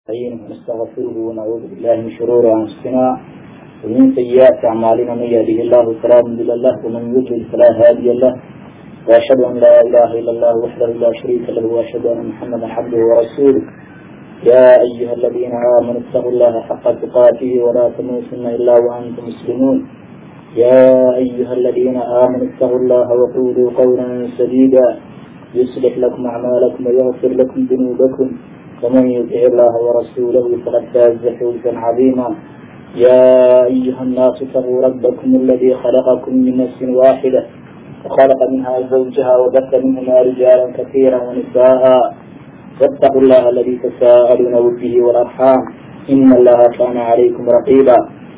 نستعينه ونستغفره ونعوذ بالله من شرور انفسنا ومن سيئات اعمالنا من يهده الله فلا مضل له ومن يضلل فلا هادي له واشهد ان لا اله الا الله وحده لا شريك له واشهد ان محمدا عبده ورسوله يا ايها الذين امنوا اتقوا الله حق تقاته ولا تموتن الا وانتم مسلمون يا ايها الذين امنوا اتقوا الله وقولوا قولا سديدا يصلح لكم اعمالكم ويغفر لكم ذنوبكم ومن يطع الله ورسوله فقد فاز فوزا عظيما يا ايها الناس اتقوا ربكم الذي خلقكم من نفس واحده وخلق منها زوجها وبث منهما رجالا كثيرا ونساء واتقوا الله الذي تساءلون به والارحام ان الله كان عليكم رقيبا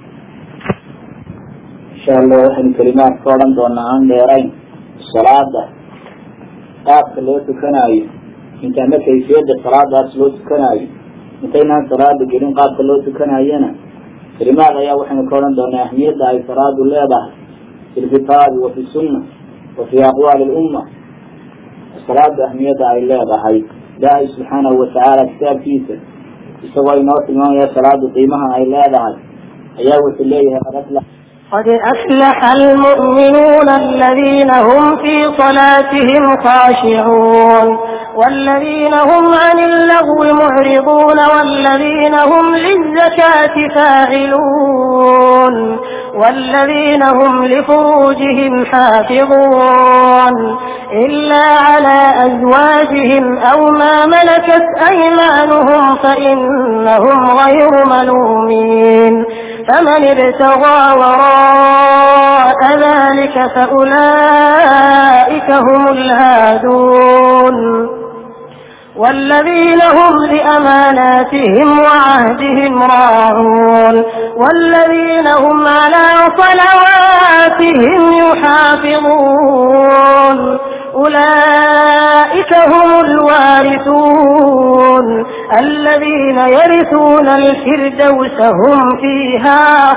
insha allah waxaynu kelimaad ka odhan doonaa aan dheerayn salaada qaabka loo tukanaayo intaana kayfiyada salaadaas loo tukanaayo intaynaan salaada gelin qaabka loo tukanaayana kelimaad ayaa waxaynu ka odhan doonaa ahmiyadda ay salaadu leedahay fi lkitaabi wa fi sunna wa fi aqwaali lumma salaada ahmiyadda ay leedahay ilaahay subxaanahu watacaala kitaabkiisa isagoo inoo tilmaamaya salaadu qiimaha ay leedahay ayaa wuxuu leeyahay قد أفلح المؤمنون الذين هم في صلاتهم خاشعون والذين هم عن اللغو معرضون والذين هم للزكاة فاعلون والذين هم لفروجهم حافظون إلا على أزواجهم أو ما ملكت أيمانهم فإنهم غير ملومين فمن ابتغى وراء ذلك فأولئك هم الهادون والذين هم لأماناتهم وعهدهم راعون والذين هم على صلواتهم يحافظون أولئك هم الوارثون الذين يرثون الفردوس هم فيها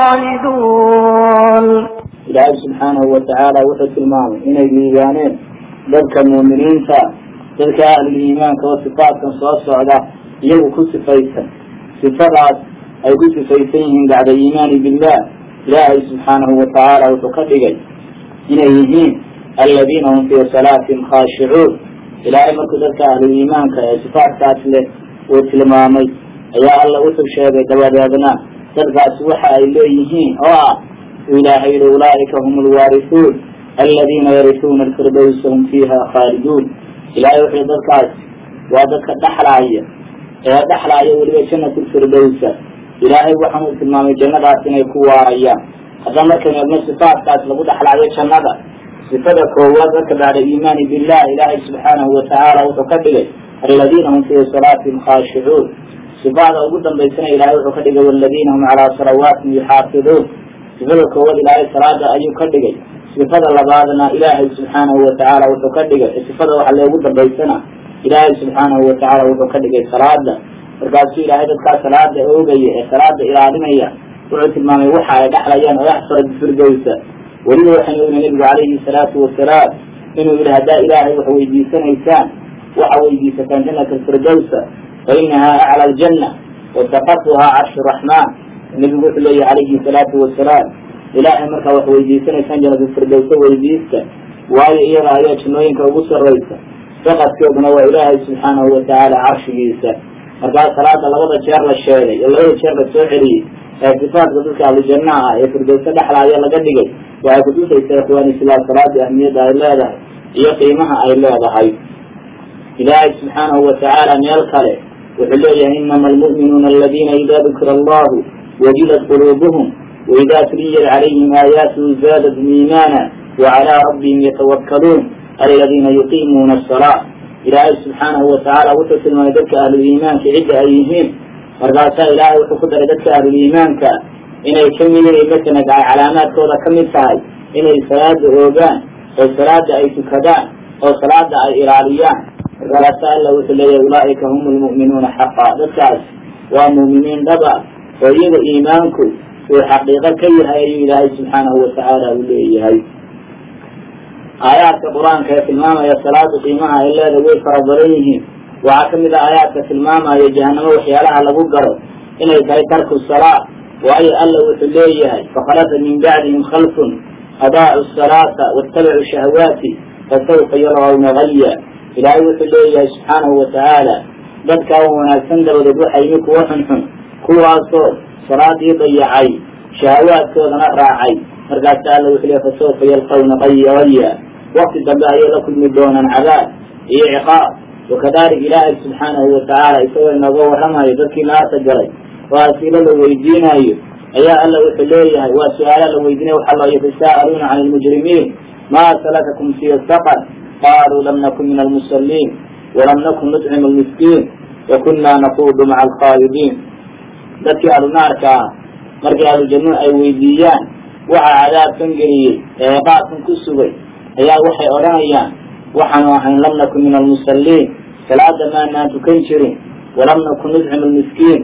خالدون ilaahay subxaanahu watacaala wuxuu tilmaamay inay liibaaneen dadka muuminiinta dadka ahluliimaanka oo sifaadkan soo socda iyagu ku sifaysan sifadaas ay ku sifaysan yihiin bacda iimaani billah ilaahay subxaanahu watacaala wuxuu ka dhigay inay yihiin aladiina hum fii salaatihim khaashicuun ilaahay markuu dadka ahluliimaanka ee sifaadkaas leh uu tilmaamay ayaa alla wuxuu sheegay dabadeedna dadkaasi waxa ay leeyihiin oo ah ilaahay yihi ulaaika hum alwaarisuun aladiina yarisuuna alfirdowsa hum fiiha khaaliduun ilahay wuxuu dadkaas waa dadka dhaxlaaya ee dhaxlaaya weliba jannat lfirdowsa ilaahay waxaan uu tilmaamay jannadaas inay ku waarayaan haddaba markaynu eegno sifaadkaas lagu dhaxlaayo jannada sifada koowaad dadka bacda iimaani billah ilaahay subxaanahu watacaala wuxuu ka dhigay aladiina hum fii salaatihim khaashicuun sifada ugu dambaysana ilahay wuxuu ka dhigay waladiina hum calaa salawaatihim yuxaafiduun sifada koowaad ilaahay salaada ayuu ka dhigay sifada labaadna ilaahay subxaanahu watacaala wuxuu ka dhigay sifada waxa loogu dambaysana ilaahay subxaanahu watacaala wuxuu ka dhigay salaada markaasuu ilaahay dadkaa salaada oogaya ee salaada ilaalinaya wuxuu tilmaamay waxa ay dhexlayaan oo yaxfara bifirdowsa weliba waxaynu ogna nebigu calayhi salaatu wasalaam inuu yihi haddaa ilaahay wax weydiisanaysaan waxa weydiisataan jannata alfirdowsa fa inahaa acla aljanna wasaqatuhaa carshu raxmaan nebigu wuxuu leeyahy calayhi salaatu wasalaam ilaahay markaa wax weydiisanaysaan janatulfirdowsa weydiista waayo iyada ayaa jannooyinka ugu sarraysa saqadkeeduna waa ilaahay subxaanahu watacaala carshigiisa markaa salaada labada jeer la sheegay ee labada jeer la soo celiyey ee sifaadka dadka ahlujannaha ah ee firdowsa dhexlaaya laga dhigay waxay kutusaysaa ikhwaani silaal salaada ahmiyadda ay leedahay iyo qiimaha ay leedahay ilaahay subxaanahu watacaala meel kale wuxuu leeyahay inama almu'minuuna aladiina ida dukira allahu wajilat quluubuhum waida tuliyat calayhim aayaatuhu zaadathum iimaana wacalaa rabbihim yatawakkaluun aladiina yuqiimuuna asalaa ilaahay subxaanahu watacaala wuxuu tilmaamay dadka ahluliimaanka cidda ay yihiin markaasaa ilaahay wuxuu ku daray dadka ahluliimaanka inay ka mid yihiin masalan ay calaamaadkooda ka mid tahay inay salaada oogaan oo salaada ay tukadaan oo salaada ay ilaaliyaan markaasa alla wuxuu leeyahay ulaaika hum lmu'minuuna xaqa dadkaas waa mu'miniin dhaba oo iyaga iimaanku uu xaqiiqo ka yahay ayuu ilaahay subxaanahu watacaala uu leeyahay aayaadka qur-aanka ee tilmaamaya salaada qiimaha ay leedahay way fara badan yihiin waxaa kamid ah aayaadka tilmaamaya jahanamo waxyaalaha lagu garo inay tahay tarku salaa waayo alla wuxuu leeyahay fakhalafa min bacdihim khalfun adaacu salaata watabacuu shahawaati fasawfa yarawna gaya ilaahay wuxuu leeyahay subxaanahu watacaala dadkaa wanaagsan dabadeed waxaa yimi kuwo xunxun kuwaasoo salaadii dayacay shahawaadkoodana raacay markaasa alla wuxuu leeyahy fasawfa yalqawna gaya gaya wakti dambe ayay la kulmi doonaan cadaab iyo ciqaab wakadalik ilaahay subxaanahu watacaala isagoo inooga warramayo dadkii naarta galay oo asiilo la weydiinayo ayaa alla wuxuu leeyahay waa su-aala la weydiinaya waxaa loo yatasa'aluuna can lmujrimiin ma salakakum fi saqar qaluu lam nakun min almusaliin walam nakun nutcimu lmiskiin wakuna naquudu maca alkhaayidiin dadkii ahlunaarka ah markii ahlujannu ay weydiiyaan waxa cadaabkan geliyey ee qaabkan ku sugay ayaa waxay odhanayaan waxaanu ahayn lam nakun min almusaliin salaada maanaan tukan jirin walam nakun nudcimu lmiskiin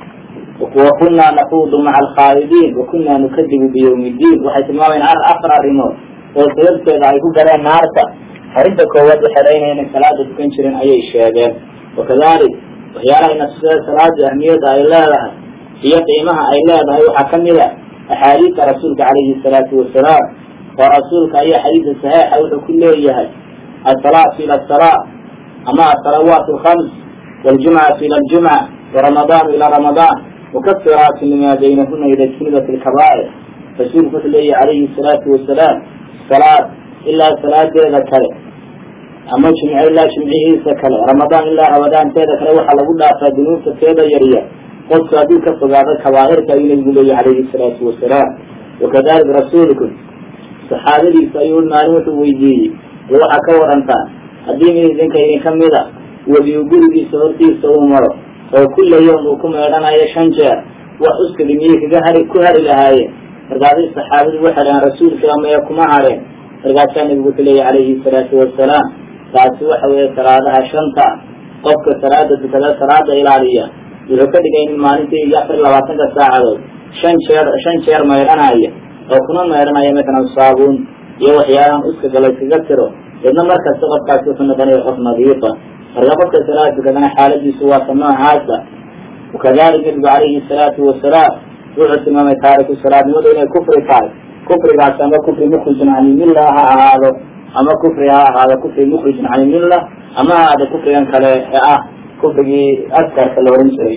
wakunaa naquudu maca alkhaa'idiin wakunaa nukadibu biyawmi ddiin waxay tilmaamayaan afar arrimood oo sababteeda ay ku galeen naarta arrinta koowaad waxay leeyihin inay salaada tukan jirin ayay sheegeen wakadalik waxyaalaha inasida salaada ahmiyadda ay leedahay iyo qiimaha ay leedahay waxaa kamid a axaadiista rasuulka calayhi salaatu wasalaam oo rasuulka ayaa xadiidka saxiixa wuxuu ku leeyahay asalaatu ila asalaa ama asalawaat alkhams waljumcatu ila aljumca waramadaanu ila ramadaan mukafiraatu lima baynahuna ida jtunibat alkabaa'ir rasuulku wuxuu leeyahay calayhi salaatu wasalaam salaad ilaa salaadeeda kale ama jimce ilaa jimcihiisa kale ramadaan ilaa ramadaanteeda kale waxaa lagu dhaafaa dunuubta teeda yaryar qofku hadduu ka fogaado kabaa'irka ayuu nabigu leeyahy calayhi salaatu wasalaam wakadalik rasuulku saxaabadiisa ayuu maalin wuxuu weydiiyey waxaa ka warantaa haddii mid idinka idin ka mida webiu gurigiisa hortiisa uu maro oo kulla yawm uu ku meedhanayo shan jeer wax uskadi miyay kaga hari ku hari lahaayeen markaasay saxaabadu waxay dhahaan rasuulka maya kuma hareen markaasaa nabigu wuxuu leeyahy calayhi salaatu wasalaam taasi waxa weeye salaadaha shanta qofka salaada tukada salaada ilaaliya wuxuu ka dhigay in maalintii iyo afar iyo labaatanka saacadood shan jeer shan jeer meedhanaya oo kuna meedhanaya matalan saabuun iyo waxyaalahan uskaga layskaga tiro deedna markasta qofkaasi wuxuu noqonaya qof nadiifa marka qofka salaada tukadana xaaladiisu waata noocaasa wakadalik nabigu calayhi salaatu wasalaam wuxuu tilmaamay taariku salaadnimadu inay kufri tahay kufrigaas ama kufri mukhrijun can ilmilla ha ahaado ama kufri ha ahaado kufri mukhrijun can ilmilla ama ha ahaado kufrigan kale ee ah kufrigii askarka la ohan jiray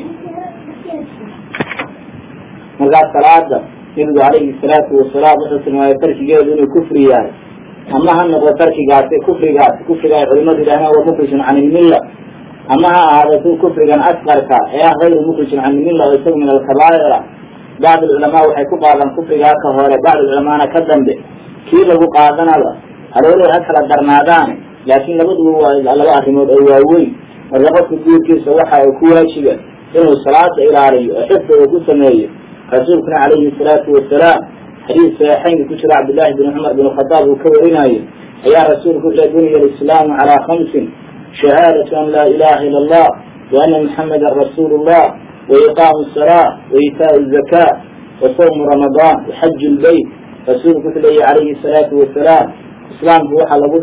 markaas salaada nabigu calayhi salaatu wasalaam wuxuu tilmaamay tarkigeedu inuu kufri yahay ama ha noqdo tarkigaasi kufrigaasi kufriga ay culimadu yidhahdeen wa mukhrijun can ilmilla ama ha ahaado si kufrigan askarka ee ah hayru mukhrijun can ilmilla oo isagu min alkabaa'ira bacd alculamaa waxay ku qaadaan kufrigaa ka hore bacd alculamaana ka dambe kii lagu qaadanaba haloolay ha kala darnaadaan laakiin labaduba waa laba arrimood oo waaweyn marka qofka guurkiisa waxa ay ku waajiba inuu salaada ilaaliyo oo xifda uu ku sameeyo rasuulkuna calayhi salaatu wasalaam xadiis saxiixaynka ku jira cabdillahi bin cumar bin khadaab uu ka warinayo ayaa rasuulku wuxuu buniya alislaamu calaa khamsin shahaadatu an laa ilaha ila allah wa ana muxamadan rasuulu llah وإقام الصلاة وإيتاء الزكاة وصوم رمضان وحج البيت رسولك صلى عليه الصلاة والسلام إسلام هو حلقه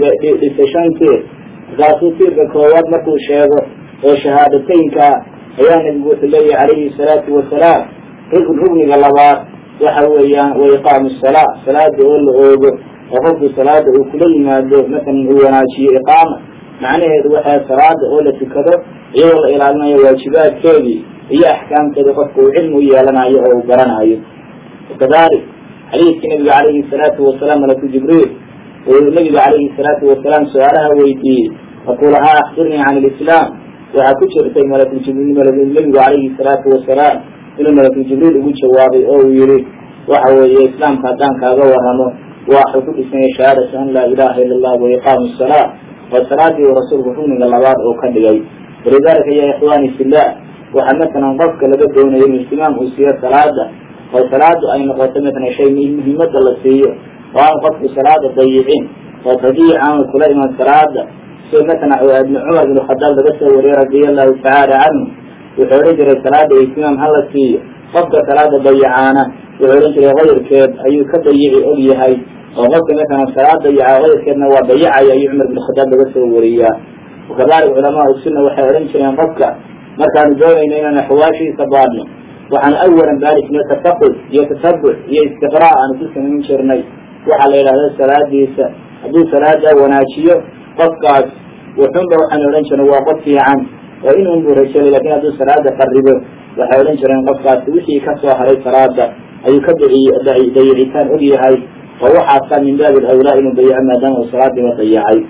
لسشانته ذاتو تيرك كواد مركو شيغو وشهادتين كا أيان نبي صلى عليه الصلاة والسلام ركن ركن غلبات وحويا وإقام الصلاة صلاة يقول أوجو وقف صلاة وكل ما دو مثلا هو ناشي إقامة macnaheedu waxaa salaada oo la tukado iyadoo la ilaalinayo waajibaadkeedii iyo axkaamteeda qofka uu cilmi u yeelanayo oo uu garanayo wakadalik xadiidkii nabiga calayhi salaatu wasalaam malaku jibriil uu nabiga calayhi salaatu wasalaam su-aalaha weydiiyey markuu lahaa akhbirnii can ilislaam waxaa ku jirtay malakuljibriil nabigu calayhi salaatu wasalaam inuu malakul jibriil ugu jawaabay oo uu yihi waxa weeye islaamka haddaan kaaga waramo waxuu ku dhisanyay shahaadatu an laa ilaha ila allah wa iqaamu salaa waa salaadii uu rasuulku rugniga labaad oo ka dhigay walidalika ya ikhwani fillah waxaa matalan qofka laga doonayo in ihtimaam uu siiyo salaada oo salaadu ay noqoto matalan shay muhiimada la siiyo oo aan qofku salaada dayicin oo tadiic aanu kula iman salaada sida matalan ibn cumar bin khadaab laga soo wariyey radia allahu tacaala canhu wuxuu odhan jiray salaada ihtimaam hala siiyo qofka salaada dayicaana wuxuu odhan jiray kayrkeed ayuu ka dayici og yahay oo qofka matalan salaad dayaca kayrkeedna waa dayacaya ayuu cumar bin khadaab laga soo wariyaa wakadalik culamaau sunna waxay odhan jireen qofka markaanu doonayno inaanu xawaashiisa baadhno waxaanu awalan baari jirnay tafaqud iyo tatabuc iyo istiqraa aanu ku samayn jirnay waxaa la yidhahda salaadiisa hadduu salaada wanaajiyo qofkaas wuxunba waxaanu odhan jirnay waa qof fiican oo inun buu rajeelay lakin hadduu salaada qaribo waxay odhan jireen qofkaasi wixii kasoo haray salaada ayuu ka dayicitaan og yahay oo waxaasaa min baabi awlaa inuu dayaco maadaama uu salaadiiba dayacay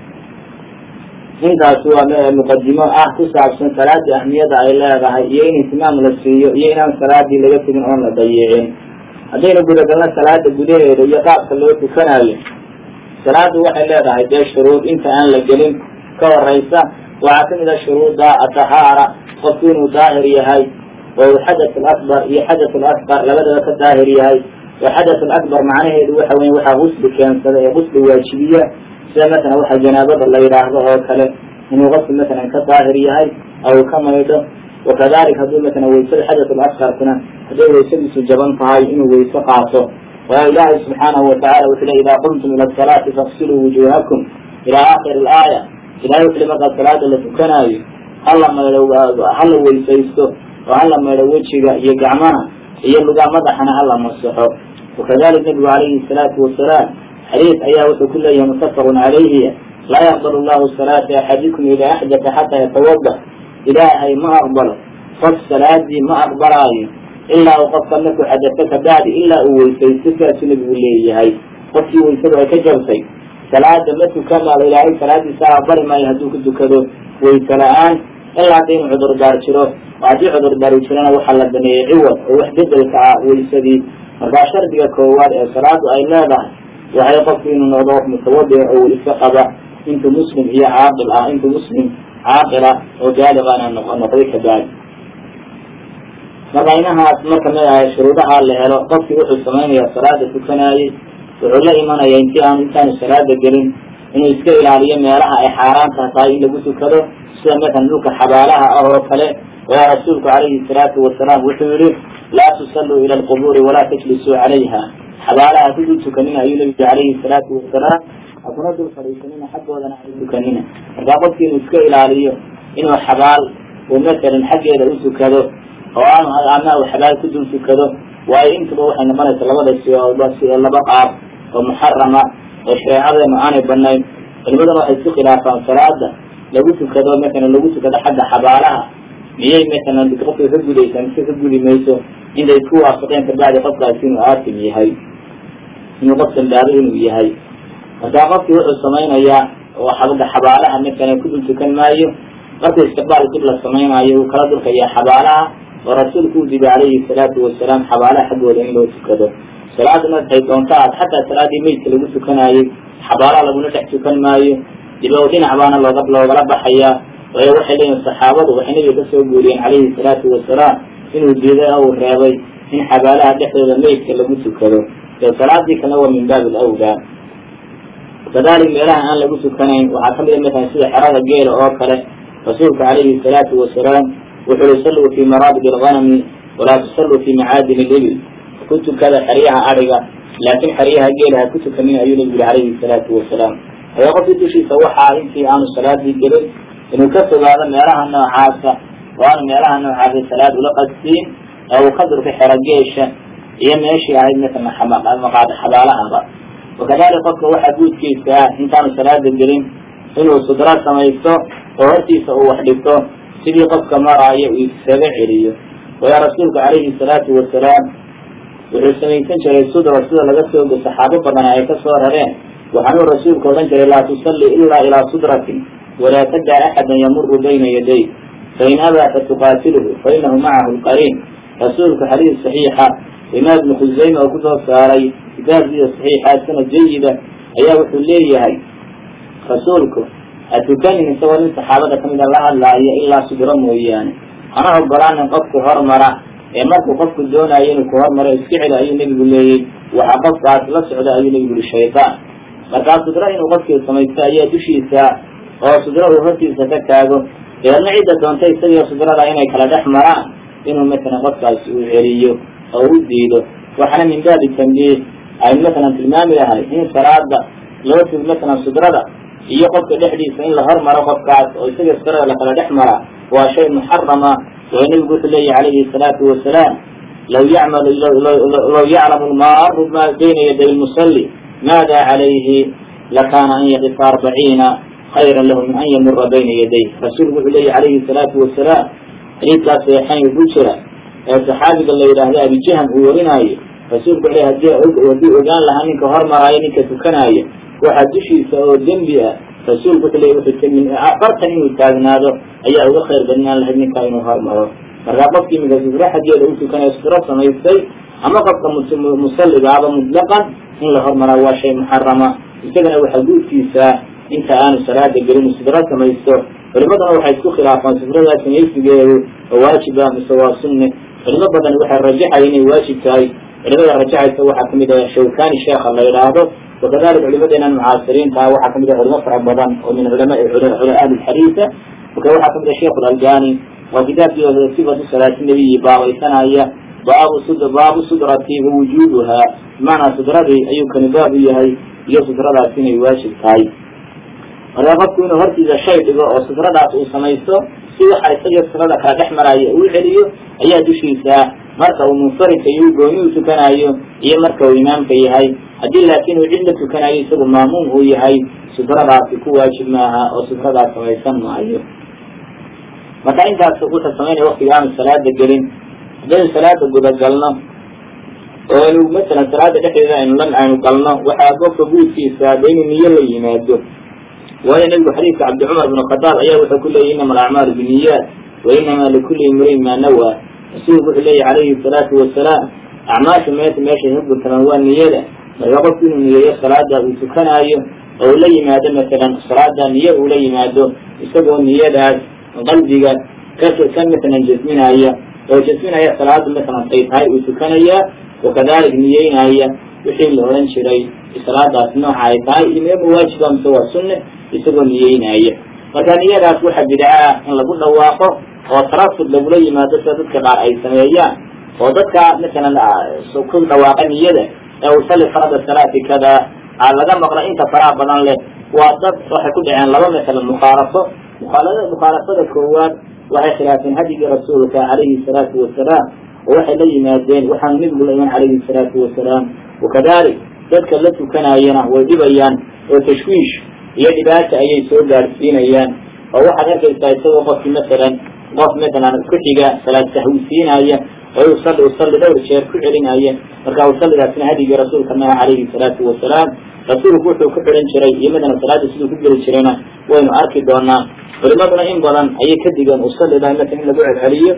intaas waa muqadimo ah ku saabsan salaada ahmiyada ay leedahay iyo in ihtimaam la siiyo iyo inaan salaadii laga tegin oon la dayicin haddaynu gudagalno salaada gudaheeda iyo qaabka loo tukanayo salaadu waxay leedahay dee shuruud inta aan la gelin ka horeysa waxaa kamid a shuruudda atahaara qofku inuu daahir yahay oo uu xadath alakbar iyo xadath alasqar labadaba ka daahir yahay oo xadath alakbar macnaheedu waxa weya waxaa gusli keensada ee gusli waajibiya sida masalan waxa janaabada la yidhaahdo oo kale inuu qofku masalan ka daahir yahay oo uu ka maydho wakadalik hadduu masalan waysada xadath alasqarkuna hadday waysadiisu jaban tahay inuu wayse qaato waayo ilaahay subxaanahu watacala wuxuu le idaa qumtum ila asalaati faqsiluu wujuhakum ilaa aakhiri alaaya ilahay wuxu le markaa salaada la tukanaayo hala maydho hala weysaysto oo hala maydho wejiga iyo gacmaha iyo lugaa madaxana hala masaxo wakadalik nabigu calayhi salaatu wasalaam xadiis ayaa wuxuu ku leeyahay mutafaqun calayhi laa yaqbal llahu salaata axadikum ida axdata xataa yatawada ilaahay ma aqbalo qof salaadii ma aqbalaayo ilaa uu qofka markuu xadato kabacdi ilaa uu weysaysto sidaasuu nabigu leeyahay qofkii weysadu ay ka jabtay salaada ma tukanaado ilaahay salaadiisa aqbali maayo hadduu ku tukado wayse la-aan ilaa hadda inuu cudurdaar jiro oo haddii cudurdaar jirana waxaa la baneeyey ciwad oo wax bedelka ah waysadii markaa shardiga koowaad ee salaadu ay leedahay waxay qofku inuu noqdo qof mutawadic oo iska qaba intuu muslim iyo caaqil ah intuu muslim caaqila oo gaaliqana noqday kabacdi marka inahaas marka ma shuruudaha la helo qofkii wuxuu samaynaya salaada tukanaayey wuxuu la imanaya intii aan intaanu salaada gelin inuu iska ilaaliyo meelaha ay xaaraanta tahay in lagu tukado sida masalan dhulka xabaalaha ah oo kale waa rasuulku calayhi salaatu wasalaam wuxuu yihi laa tusalluu ila alqubuuri walaa tajlisuu calayha xabaalaha ku dul tukanina ayuu nabigu calayhi salaatu wasalaam hakuna dul fadhiisanina xaggoodana ay tukanina markaa qofki inuu iska ilaaliyo inuu xabaal uu masalan xaggeeda u tukado oo aanu ama uu xabaal ku dul tukado waayo intuba waxay noqonaysa labada siooba si laba qaab oo muxarama oo shareecadeenu aanay banayn culimaduna waxay isku khilaafaan salaada lagu tukado masalan lagu tukado xagga xabaalaha miyay masalan qofka ka gudaysaa mise ka gudi mayso intay isku waafaqeen kabacdi qofkaasi inuu aasim yahay inuu qof dambaabo inuu yahay markaa qofkii wuxuu samaynayaa oo xagga xabaalaha masalan ku dul tukan maayo marka istiqbaal dib la samaynayo uu kala durkaya xabaalaha oo rasuulku u dibi calayhi salaatu wasalaam xabaalaha xaggooda in loo tukado salaada markay doonta aad xataa salaadii meydka lagu tukanaayey xabaalaha laguna dhex tukan maayo dib o dhinac baana looga loogala baxayaa waayo waxay leeyihin saxaabadu waxay nabiga kasoo guuriyeen calayhi salaatu wasalaam inuu diiday oo uu reebay in xabaalaha dhexdooda meydka lagu tukado ee salaadii kalena waa min baabi alawlaa kadalik meelaha aan lagu tukanayn waxaa kamid a masalan sida xerada geela oo kale rasuulka calayhi salaatu wasalaam wuxuu uhi salluu fii maraabid alganami walaa tusalluu fii macaadin libil ku tukada xeryaha adhiga laakin xeryaha geela ha ku tukanin ayuu nabigu yihi calayhi salaatu wasalaam ayaa qofkii dushiisa waxaa intii aanu salaadii gelin inuu ka fogaado meelaha noocaasa oo aanu meelaha noocaasa salaad ula qastiin ee uu ka durka xero geesha iyo meeshii ahayd masalan maqaada xabaalahaba wakadalik qofka waxaa guudkiisa ah intaanu salaada gelin inuu sudro samaysto oo hortiisa uu wax dhigto sidii qofka maraayo uu isaga celiyo waya rasuulku calayhi salaatu wasalaam wuxuu samaysan jiray sudra sida laga soo saxaabo badan ay ka soo rareen waxaanuu rasuulku odhan jiray laa tusalli ilaa ilaa sudratin walaa tadع axada yamuru bayna yaday fain abaa fatuqaatiluhu fainahu macahu lqariin rasuulku xadiis صaxiixa imaam ibnu khusayme oo kusoo saaray kitaabkiisa صaxiixa sanad jayida ayaa wuxuu leeyahay rasuulku ha tukanin isagoo nin saxaabada kamida la hadlaayo ilaa sudro mooyaane hana ogolaanin qofku hormara ee markuu qofku doonayo inuu ku hormaro iska celi ayuu nebigu leeyey waxa qofkaas la socda ayuu nebigu yihi shayطaan markaa sudro inuu qofkii samaysto ayaa dushiisa oo sudro uu hortiisa ka taago deedna cidda doonta isagiyo sudrada inay kala dhex maraan inuu masalan qofkaasi uu celiyo oo u diido waxaana min baabi tambiih aynu masalan tilmaami lahay in salaada loo tug masalan sudrada iyo qofka dhexdiisa in la hormaro qofkaas oo isaga sirada lakala dhex mara waa shay muxarama oo nebigu wuxuu leeyahy calayhi salaatu wasalaam law yacmal law yaclamu lmaaru ma bayna yaday lmusalli maada calayhi lakaana an yaqifa arbaciina khayran lahu min an yamura bayna yaday rasuulku wuxuu leeyahy calayhi salaatu wasalaam xadiidkaas saxiixaynka ku jira ee saxaabiga la yidhaahdo abijahan uu warinaayo rasuulku wuxuu hadii haddii ogaan lahaa ninka hormaraayo ninka tukanaayo waxaa dushiisa oo dembi ah rasuulku wuxuu leeyahy wuxuu min afartan inuu taagnaado ayaa uga khayr badnaan lahayd ninkaa inuu hormaro markaa qofkii iminka sufro xaggeeda u tukanayo sufro samaystay ama qofka musalligaaba mutlaqan in la hormaraa waa shay muxarama isagana waxaa guudkiisa inta aanu salaada gelin sufro samaysto culimaduna waxay isku khilaafaan sufradaa samaysigeedu oo waajiba mise waa sunne culimo badan waxay rajaxaya inay waajib tahay culimada rajaxaysa waxaa kamid ah shawkani sheekha la yidhaahdo wakadalika culimadeenan mucaasiriinta waxaa kamid ah culimo fara badan oo min culama ahli lxadiisa marka waxaa kamid ah sheikh alalbani oo kitaabkii sifatu salaati nabiyi baabaysanaya baabu sud baabu sudrati wa wujuubuha bimacnaa sudradii ayuu kani baab u yahay iyo sudradaas inay waajib tahay marka qofku inuu hortiisa shay dhigo oo sudradaas uu samaysto si waxa isaga sudrada kala dhex maraayo uu celiyo ayaa dushiisa marka uu munfaridka iyo u gooni u tukanayo iyo marka uu imaamka yahay haddii laakiin uu cidla tukanayo isagu maamuum uu yahay sudradaasi ku waajib maaha oo sudradaas samaysan maayo marka intaas wuxuu samaynaya waktiga aanu salaada gelin haddaynu salaada gudagalno oo aynu masalan salaada dhexdeeda aynu lan aynu galno waxaa qofka guudkiisa ada inuu niyo la yimaado waayo nebigu xadiidka cabdi cumar bn khadaab ayaa wuxuu ku leeyay inama alacmaalu biniyaat wa inama likulli imriin maa nawaa rasuulku wuxuu leeyahy calayhi salaatu wasalaam acmaasha meesha meeshay ka gurtamaan waa niyada marka qofku inuu niyeeyo salaada uu tukanaayo oo uu la yimaado masalan salaada niyo uu la yimaado isagoo niyadaas qalbiga ka ka masalan jasminaya oo jasminaya salaada masalan ay tahay uu tukanaya wakadalik niyeynaya wixii la oran jiray salaadaas nooca ay tahay iyo meema waajiba mise waa sunne isagoo niyeynaya marka niyadaas waxa bidca ah in lagu dhawaaqo oo tarafud lagula yimaado sida dadka qaar ay sameeyaan oo dadka masalan ku dhawaaqa niyada ee usalli farada salaati kada laga maqlo inta faraha badan leh waa dad waxay ku dhaceen laba masalan mukhaalafo mukhaalada mukhaalafada koowaad waxay khilaafeen hadigii rasuulka calayhi salaatu wasalaam oo waxay la yimaadeen waxaanu nebigu la iman calayhi salaatu wasalaam wakadalik dadka la tukanayana way dhibayaan oo tashwiish iyo dhibaata ayay soo gaadhsiinayaan oo waxaad arkaysaa isagoo qofkii masalan qof masalan ku xiga salaad sahwisiinaya oo usalli usalli dhowr jeer ku celinaya marka usallidaasna hadigii rasuulka maaha calayhi salaatu wasalaam rasuulku wuxuu ku xidhan jiray iyo madana salaada siduu ku geli jirayna waynu arki doonaa culimaduna in badan ayay ka digeen usallida masalan in lagu celceliyo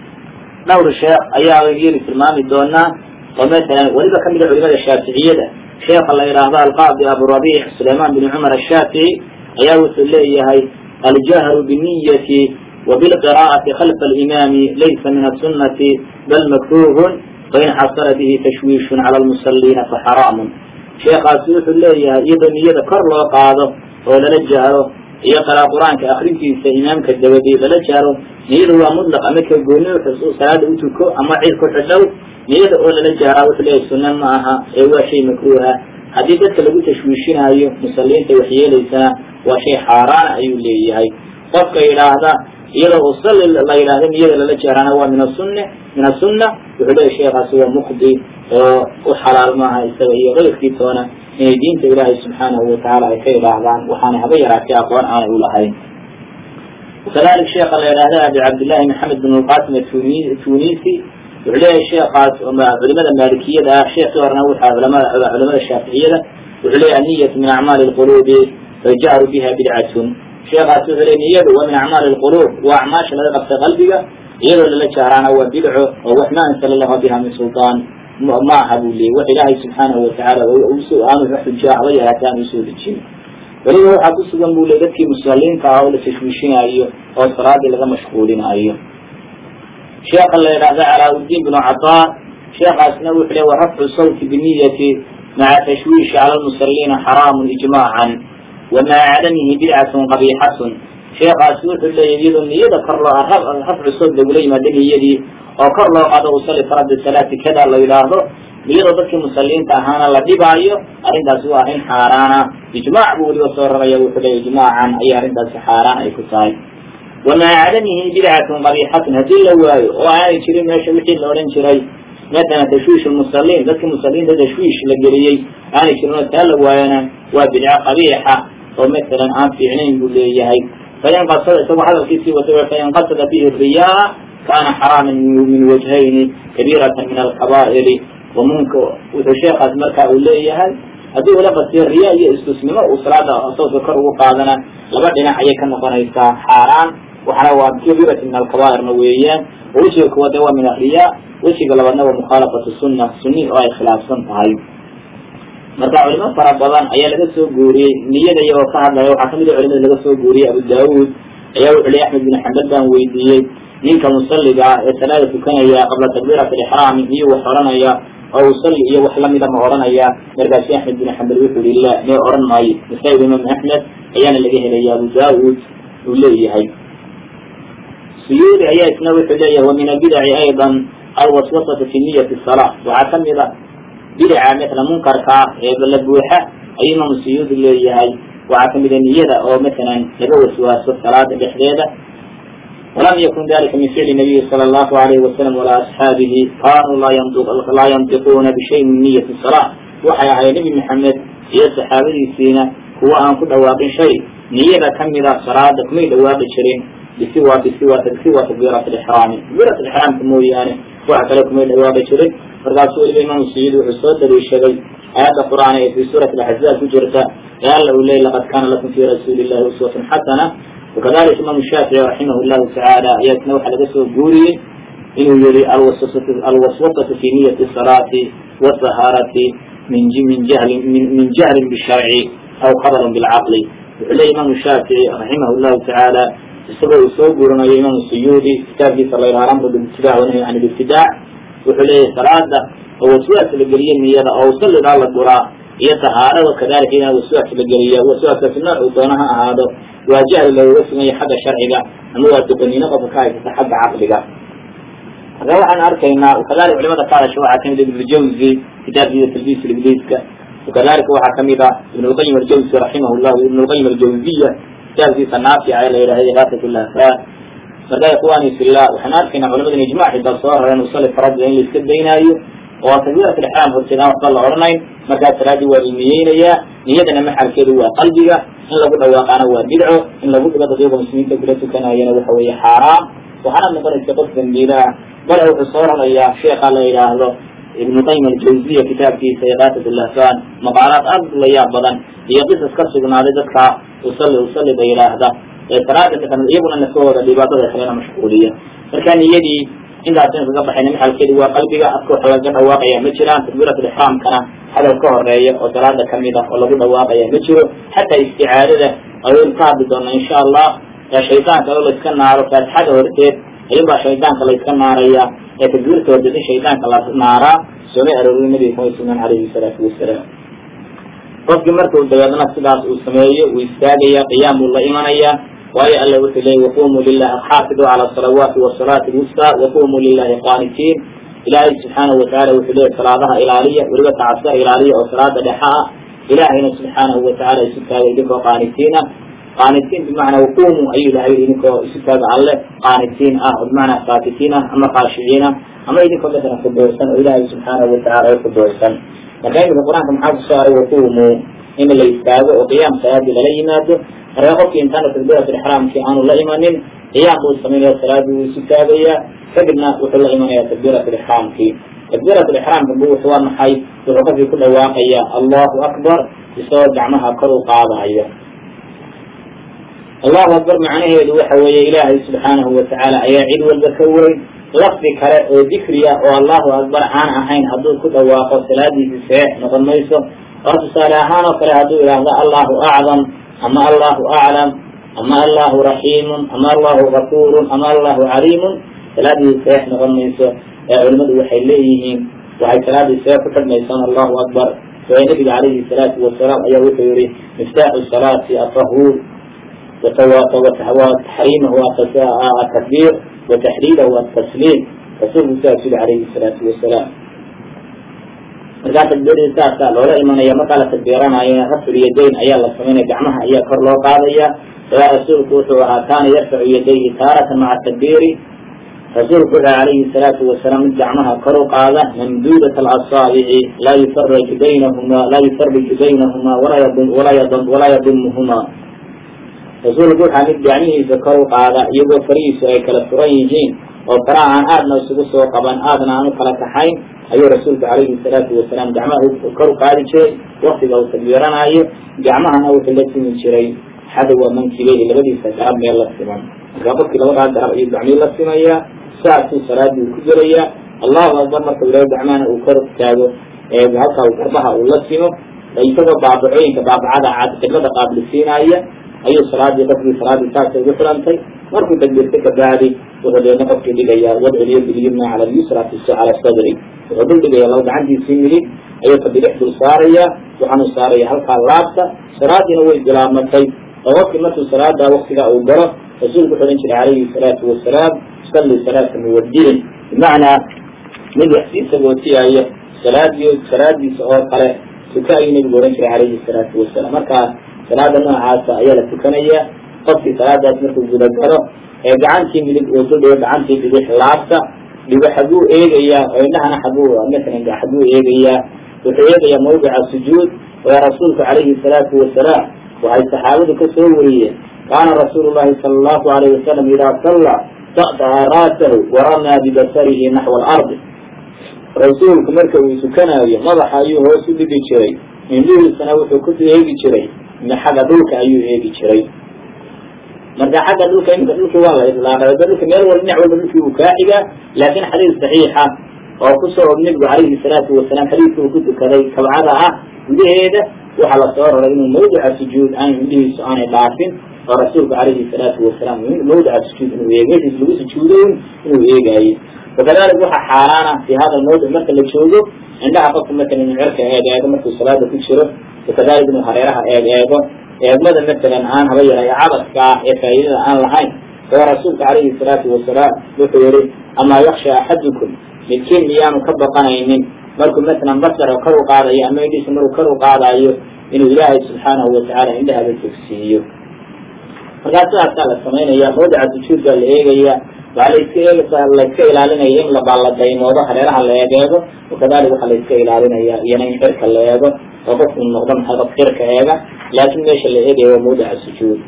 dhowr sheekh ayaa yeli tilmaami doonaa oo masalan weliba kamid a culimada shaaficiyada sheekha la yidhaahdo alqaadi aburabiic sulayman bin cumar ashaafici ayaa wuxuu leeyahay aljahru biniyati وبالقراءة خلف الإمام ليس من السنة بل مكروه فإن حصل به تشويش على المصلين فحرام شيخ أسوح الله يدا نيدا كر لو قاضه ولا لجهره يقرأ قرآن كأخرين في إمامك الدودي ولا جهره نيدا هو مطلق أمك الجوني وحسوس صلاة أوتوكو أما عيد كحلو نيدا ولا لجهره وحليه السنة معها هو شيء مكروه haddii dadka lagu tashwiishinayo musalliinta waxyeelaysana waa shay xaaraan ayuu leeyahay qofka yidhaahda iyadoo usalli la yidhahdo niyada lala jeerana waa min asunne min asunna wuxuu leeyahy sheekaasi waa muqdi oo u xalaal maaha isaga iyo qayrkii toona inay diinta ilaahay subxaanahu watacaala ay ka idhaahdaan waxaana haba yaraatay aqoon aanay u lahayn kadalik sheekha la yidhahda abi cabdillahi maxamed bin lqasim atunisi wuxuu leeyahay sheekaas culimada maalikiyada ah sheekii horena wuxaa culamada culamada shaaficiyada wuxuu leeyahay aniyatu min acmaali lqulubi fajahru biha bidcatun sheekaas wuxuu leeyahy niyadu waa min acmaali lqulub waa acmaasha laga qabtay qalbiga iyadoo lala jaaraana waa bidco oo wax ma ansala lahu biha min sultaan ma aha buu leeyay wax ilaahay subxaanahu watacaala aanu xuja haba yaraatay aan usoo dejin weliba waxaa ku sugan buu leey dadkii musalliinta ah oo la tashwiishinayo oo salaadii laga mashquulinayo sheekha la yidhahda calaa-udiin binu cataa sheekaasna wuxuu leey wa rafcu sawti biniyati maca tashwiishi cala lmusaliina xaraamun ijmaacan wa maca cadamihi bidcatun qabiixatun sheekaasi wuxuu leeyahy iyadoo niyada kor loo rafcu sawt lagula yimaado niyadii oo kor loo qado usalli farada salaati kada la yidhaahdo iyadoo dadkii musaliinta ahaana la dhibaayo arrintaasi waa arrin xaaraana ijmaac buu weliba soo raraya wuxuu leeya ijmaacan ayay arrintaasi xaaraan ay ku tahay wamaa cadamihi bidcatun qabiixatun haddii la waayo oo aanay jirin meesha wixii la odhan jiray matalan tashwiish musaliin dadkii musaliinta tashwiish la geliyey aanay jirin oo taa la waayona waa bidco qabiixa oo matalan aan fiicnayn buu leeyahay fain qasada isagoo hadalkiisii wata fain qasada fihi riyaa kana xaraaman min wajhayni kabiiratan min alkabaa'iri wamunka wuxuu sheekaas marka uu leeyahay haddii ula qasiyo riya iyo istusnimo uu salaada sawska kor ugu qaadana laba dhinac ayay ka noqonaysaa xaaraan waxaana waa kabiirati min alkabaa'irna weeyaan oo wejiga kuwaad waa min ariya wejiga labaadna waa mukhaalafatu sunna sunni oo ay khilaafsan tahay marka culimo fara badan ayaa laga soo guuriyey niyada iyagoo ka hadlaya waxaa kamid a culimada laga soo guuriyey abu daawud ayaa wuxu ley axmed bin xambal baan weydiiyey ninka musaliga ah ee salaada tukanaya qabla takbiirat alixraami miyuu wax odhanaya oo usalli iyo wax lamida ma odhanaya markaasu axmed bin xambal wuxuu yihi la mee odhan maayo masaa'id imaam axmed ayaana laga helaya abu daawud uu leeyahay suyuudi ayaa isna wuxuu leeyahay wa min albidaci aydan alwaswasatu fi niyati salaa waxaa kamid a bidaca matala munkarka ee la buuxa ayuu imaamu suyuudi leeyahay waxaa kamid a niyada oo matalan laga waswaaso salaada dhexdeeda walam yakun dalika min ficli nabiyi sala allahu alayhi wasalam walaa asxaabihi kanuu laa yantiquuna bishayin min niyati salaa waxay ahay nebi maxamed iyo saxaabadiisiina kuwa aan ku dhawaaqin shay niyada kamida salaada kumay dhawaaqi jirin bisiwa bisiwa bisiwa takbiirat alixraami takbiirat alixraamka mooyaane waxa kale kumay dhawaaqi jirin markaasuu weliba imaamu suyuudi wuxuu soo daliishaday aayadda qur'aan ee fi suurati alaxzaab ku jirta ee alla uu leeyay laqad kaana lakum fi rasuuli illahi uswatun xasana wakadalika imaamu shaafici raximah llahu tacaala ayaa isna waxaa laga soo guuriyey inuu yihi alwaswasatu fi niyati salaati wasahaarati min min jahlin min jahlin bisharci aw khabarin bilcaqli wuxuu leeyay imaamu shaafici raximah llahu tacaala isagoo uu soo guurinayo imaamu suyuudi kitaabkiisa la yidhaha amru bilibtidac wanahy can libtidac wuxuu leeyahay salaada oo waswaas la geliye niyada oo usallidaa la guraa iyo tahaarada kadalika inaa waswaas la geliya waswaaskaasi noocuu doona ha ahaado waa jahli looga suganya xagga sharciga ama waa doqoniino qofka ka haysata xagga caqliga marka waxaan arkaynaa kadalika culimada ka hadasha waxaa kamid ibnujawzi kitaabkiisa talbiis ibliiska wakadalika waxaa kamid a ibnulqayim aljawzi raximah llahu ibnulqayim aljawziya kitaabkiisa naafica ee la yidhahda igaasat lahfaa marka ikhwani fillah waxaan arkaynaa culimadan ijmac xitaa soo rareen usalli farada in la iska daynaayo oo takbiirat alixraam horteed aan waxba la odhanayn markaa salaadii waa ilmiyeynayaa niyadana maxalkeedu waa qalbiga in lagu dhawaaqaana waa bidco in lagu dhigo dadyaga muslimiinta kula tukanayana waxa weeye xaaraam waxaana noqonaysa qof dambiila ah bale wuxuu soo rarayaa sheekha la yidhaahdo ibnu qayim aljawziya kitaabkiisa iqaasat lahfan maqaalaad aad la yaab badan iyo qisas ka sugnaaday dadka usalli usallida yidhaahda ee salaada ka iyaguna nafahooda dhibaatada kalena mashquuliya marka niyadii intaas in kaga baxayna maxalkeedu waa qalbiga afka waxa laga dhawaaqaya ma jiraan takbiirat alixraamkana hadal ka horeeya oo salaada kamid ah oo lagu dhawaaqaya ma jiro xataa isticaadada ayaynu ka hadli doonaa insha allah ee shaydaanka oo layska naaro faatixada horteed ayunbaa shaydaanka layska naaraya ee takbiirta horteed in shaydaanka la naaraa sooma arooriy nabiga kuma sugan calayhi salaatu wasalaam qofkii markuu dabeedna sidaas uu sameeyo uu istaagaya qiyaam buu la imanaya waayo alla wuxuu leeyay waqumuu lilahi xaafidu cala asalawaati wasalaati lwusta waqumuu lilahi qaanitiin ilaahay subxaanahu watacala wuxuu leeyay salaadaha ilaaliya weliba tacasar ilaaliya oo salaada dhexa ah ilaahayna subxaanahu watacala isu taagay idinkoo qaanitiin ah qaanitiin bimacnaa waqumuu ayuu ilahay idinkoo isu taaga alle qaanitiin ah oo bimacnaa saakitiin ah ama qaashiciin ah ama idinkoo matalan fudoorsan oo ilaahay subxaanahu watacala ay fudoorsan marka imika qur-aanka maxaa kusoo aray waqumuu in la istaago oo qiyaam salaadii lala yimaado marka qofkii intaana takbiirat ixraamkii aanu la imanin qiyaam buu samaynaya salaadii wuu isu taagayaa kadibna wuxuu la imanaya takbiirat ixraamkii takbiirat ixraamka bu wuxuu waa maxay wuxuu qofkii ku dhawaaqaya allahu akbar isagoo gacmaha kor u qaadaya allahu akbar macnaheedu waxa weeye ilaahay subxaanahu watacaala ayaa cid walba ka weyn lafdi kale oo dikriya oo allahu akbar aan ahayn hadduu ku dhawaaqo salaadiisi seex noqon mayso oo tusaale ahaan oo kale hadduu idhaahdo allahu acdam ama allahu aclam ama allahu raxiimun ama allahu gafuurun ama allahu caliimun salaadii seex noqon mayso ee culimadu waxay leeyihiin waxay salaadii seex ku xidhmaysaan allahu akbar waayo nabiga calayhi salaatu wasalaam ayaa wuxuu yihi miftaaxu salaati atahuur taxriimahu atakbiir wataxliilahu atasliim rasuulku sidaas yiri calayhi salaatu wasalaam markaa takbiiradii saasaa loola imanaya markaa la takbiiranayo rafcu yadayn ayaa la samaynaya gacmaha ayaa kor loo qaadaya sabaa rasuulku wuxuu ahaa kaana yarfacu yadayhi taaratan maca takbiiri rasuulku wuxuu calayhi salaatu wasalaam mid gacmaha kor u qaada mamduudat alasaabici laa yufaraju baynahuma laa yufariju baynahuma walaa yadum walaa yadum walaa yadumuhuma rasuulku waxaa mid gacmihiisa kor u qaada iyagoo farihiisu ay kala furan yihiin oo faraha aan aadna isugu soo qaban aadna aan u kala kaxayn ayuu rasuulku calayhi salaatu wasalaam gacmaha kor u qaadi jiray waktiga uu takbiiranayo gacmahana wuxuu la simi jiray xadowa mankibeyhi labadiisa garab meel la siman markaa qofkii labadaa garab ayuu gacmihii la simayaa saasuu salaadii uu ku gelayaa allahu akbar marka ilaahay gacmahana uu kor taago halkaa garbaha uu la simo isagoo baabacooyinka baabacada cad qiblada qaabilsiinaya ayuu salaadii qofkii salaadii saasay ugu xidhantay markuu takbiirta kabacdi wuxuu deedna qofkii dhigayaa wadciliyo bilyumna cala lyusra cala sadri wuxuu dul dhigaya laba gacantiisii midig ayuu ka bidix dul saarayaa waxaanuu saaraya halkaa laabta salaadiina way bilaabmatay oo qofkii markuu salaada waktigaa uu galo rasuulku wuxuu odhan jiray calayhi salaatu wasalaam salli salaata muwadiin bimacnaa mid wax sii sagootiyayo salaadiyo salaadiisa oo kale tuka ayuu nebigu odhan jiray calayhi salaatu wasalaam markaa salaada noocaasa ayaa la tukanaya qofkii salaadaas markuu gudagalo ee gacantii midig uu duldhigo gacantii bidix laabta dhigo xaguu eegayaa oo indhahana xaguu masalan xaguu eegayaa wuxuu eegayaa mawdica sujuud oo rasuulku calayhi salaatu wasalaam waxay saxaabadu ka soo wariyeen kaana rasuulu llahi sala allahu alayh wasalam idaa salla ta'daha ra'sahu waramaa bibasarihi naxwa alardi rasuulku marka uu tukanaayo madaxa ayuu hoos u dhigi jiray indhihiisana wuxuu ku eegi jiray xagga dhulka ayuu eegi jiray marka xagga dhulka imika dhulkii waa la idlaaqay dhulka meel walba dhinac walba dhulkii uu kaa xigaa laakiin xadiis saxiixa oo kusoo og nebigu calayhi salaatu wasalaam xadiiska uu ku tukaday kabcada ah gudaheeda waxaa lasoo raray inuu mawdica sujuud aan indhihiisu aanay dhaafin oo rasuulku calayhi salaatu wasalaam mawdica sujuud inuu eeg meeshiis lagu sujuudayn inuu eegaayo wakadalik waxaa xaaraana fi hada mawdic marka la joogo indhaha qofka matalan inuu cerka eeg eego markuu salaada ku jiro wakadalik inuu hareeraha eeg eego eegmada matalan aan haba yaray cabadka ah ee faa'iidada aan lahayn oo rasuulka calayhi salaatu wasalaam wuxuu yihi amaa yaksha axadukum midkiin miyaanu ka baqanaynin markuu matalan basara kor u qaadayo ama indhiisa markuu kor u qaadayo inuu ilaahay subxaanahu watacaala indhahaba fogsiiyo markaa sidaasaa la samaynaya mawdica sujuudbaa la eegaya waxaa laiska eeg laiska ilaalinaya in labala daymoodo hareeraha la eegeego wakadalik waxaa laiska ilaalinaya iyana in xirka la eego oo qofku noqdo maxay qof xirka eega laakiin meesha la eegayo waa mawdica sujuud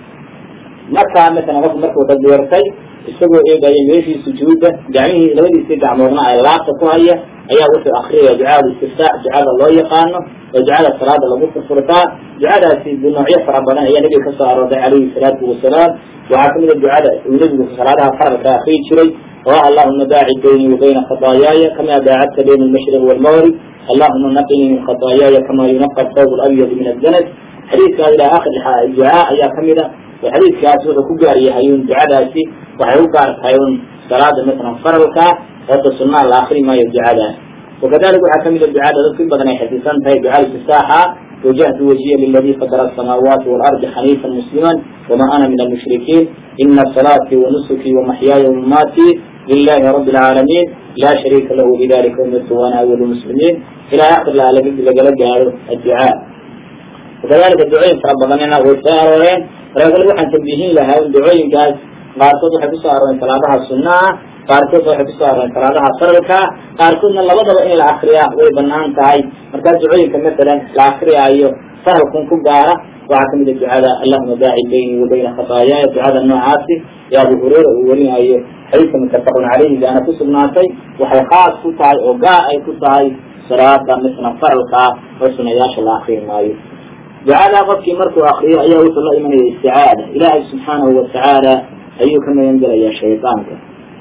markaa masalan qofku markuu takbiirtay isagoo eegaya meeshii sujuudda gacmihii labadiisii gacmoodna ay laabta ku haya ayaa wuxuu akriyaya ducada istiftaax ducada loo yaqaano oo ducada salaada lagu furfurtaa ducadaasi noocyo fara badan ayaa nebiga kasoo arooray calayhi salaatu wasalaam waxaa kamid a ducada uu nebigu salaadaha faralka akriyi jiray oo ah allahuma baacid baynii wa bayna khadaayaaya kama baacadta bayna almashriq waalmaghrib allahuma naqinii min khadaayaaya kama yunaqa thawb alabyad min addanas xadiidkaas ilaa akhir ducaa ayaa kamid a oo xadiidkaas wuxuu ku gaar yahay un ducadaasi waxay u gaar tahay un salaada masalan faralka hada sunaa la akri maayo ducadaas wakadalik waxaa kamid a ducada dadku in badan ay xifdisan tahay ducada istifaaxa wajahtu wajiya liladi fadara asamaawaati waalardi xaniifan musliman wama ana min almushrikiin ina salaatii wanusukii wamaxyaaya wamamaatii lilahi rabi alcaalamiin laa shariika lahu bidalika umirtu waana awalu muslimiin ilaa akhir lagala gaaro adducaa wakadalika ducooyin fara badanina way soo arooreen markaa kale waxaan tambiihin lahaa in ducooyinkaas qaarkood waxay kusoo arooreen salaadaha sunnaha qaarkood waxay kusoo arooreen salaadaha faralka qaarkoodna labadaba in la akriyaa way banaan tahay markaa ducooyinka masalan la akriyaayo faralkun ku gaara waxaa kamid a ducada allahuma baacid baynii wa bayna khataayaya ducada noocaasi ee abu hureyra uu warinayo xadiiska muttafaqun caleyhi baana ku sugnaatay waxay khaas ku tahay oo gaar ay ku tahay salaada masalan faralka oo sunayaasha la akriyi maayo ducadaa qofkii markuu akriyo ayaa wuxuu la imanaya isticaada ilaahay subxaanahu watacaala ayuu ka magan gelayaa shaydaanka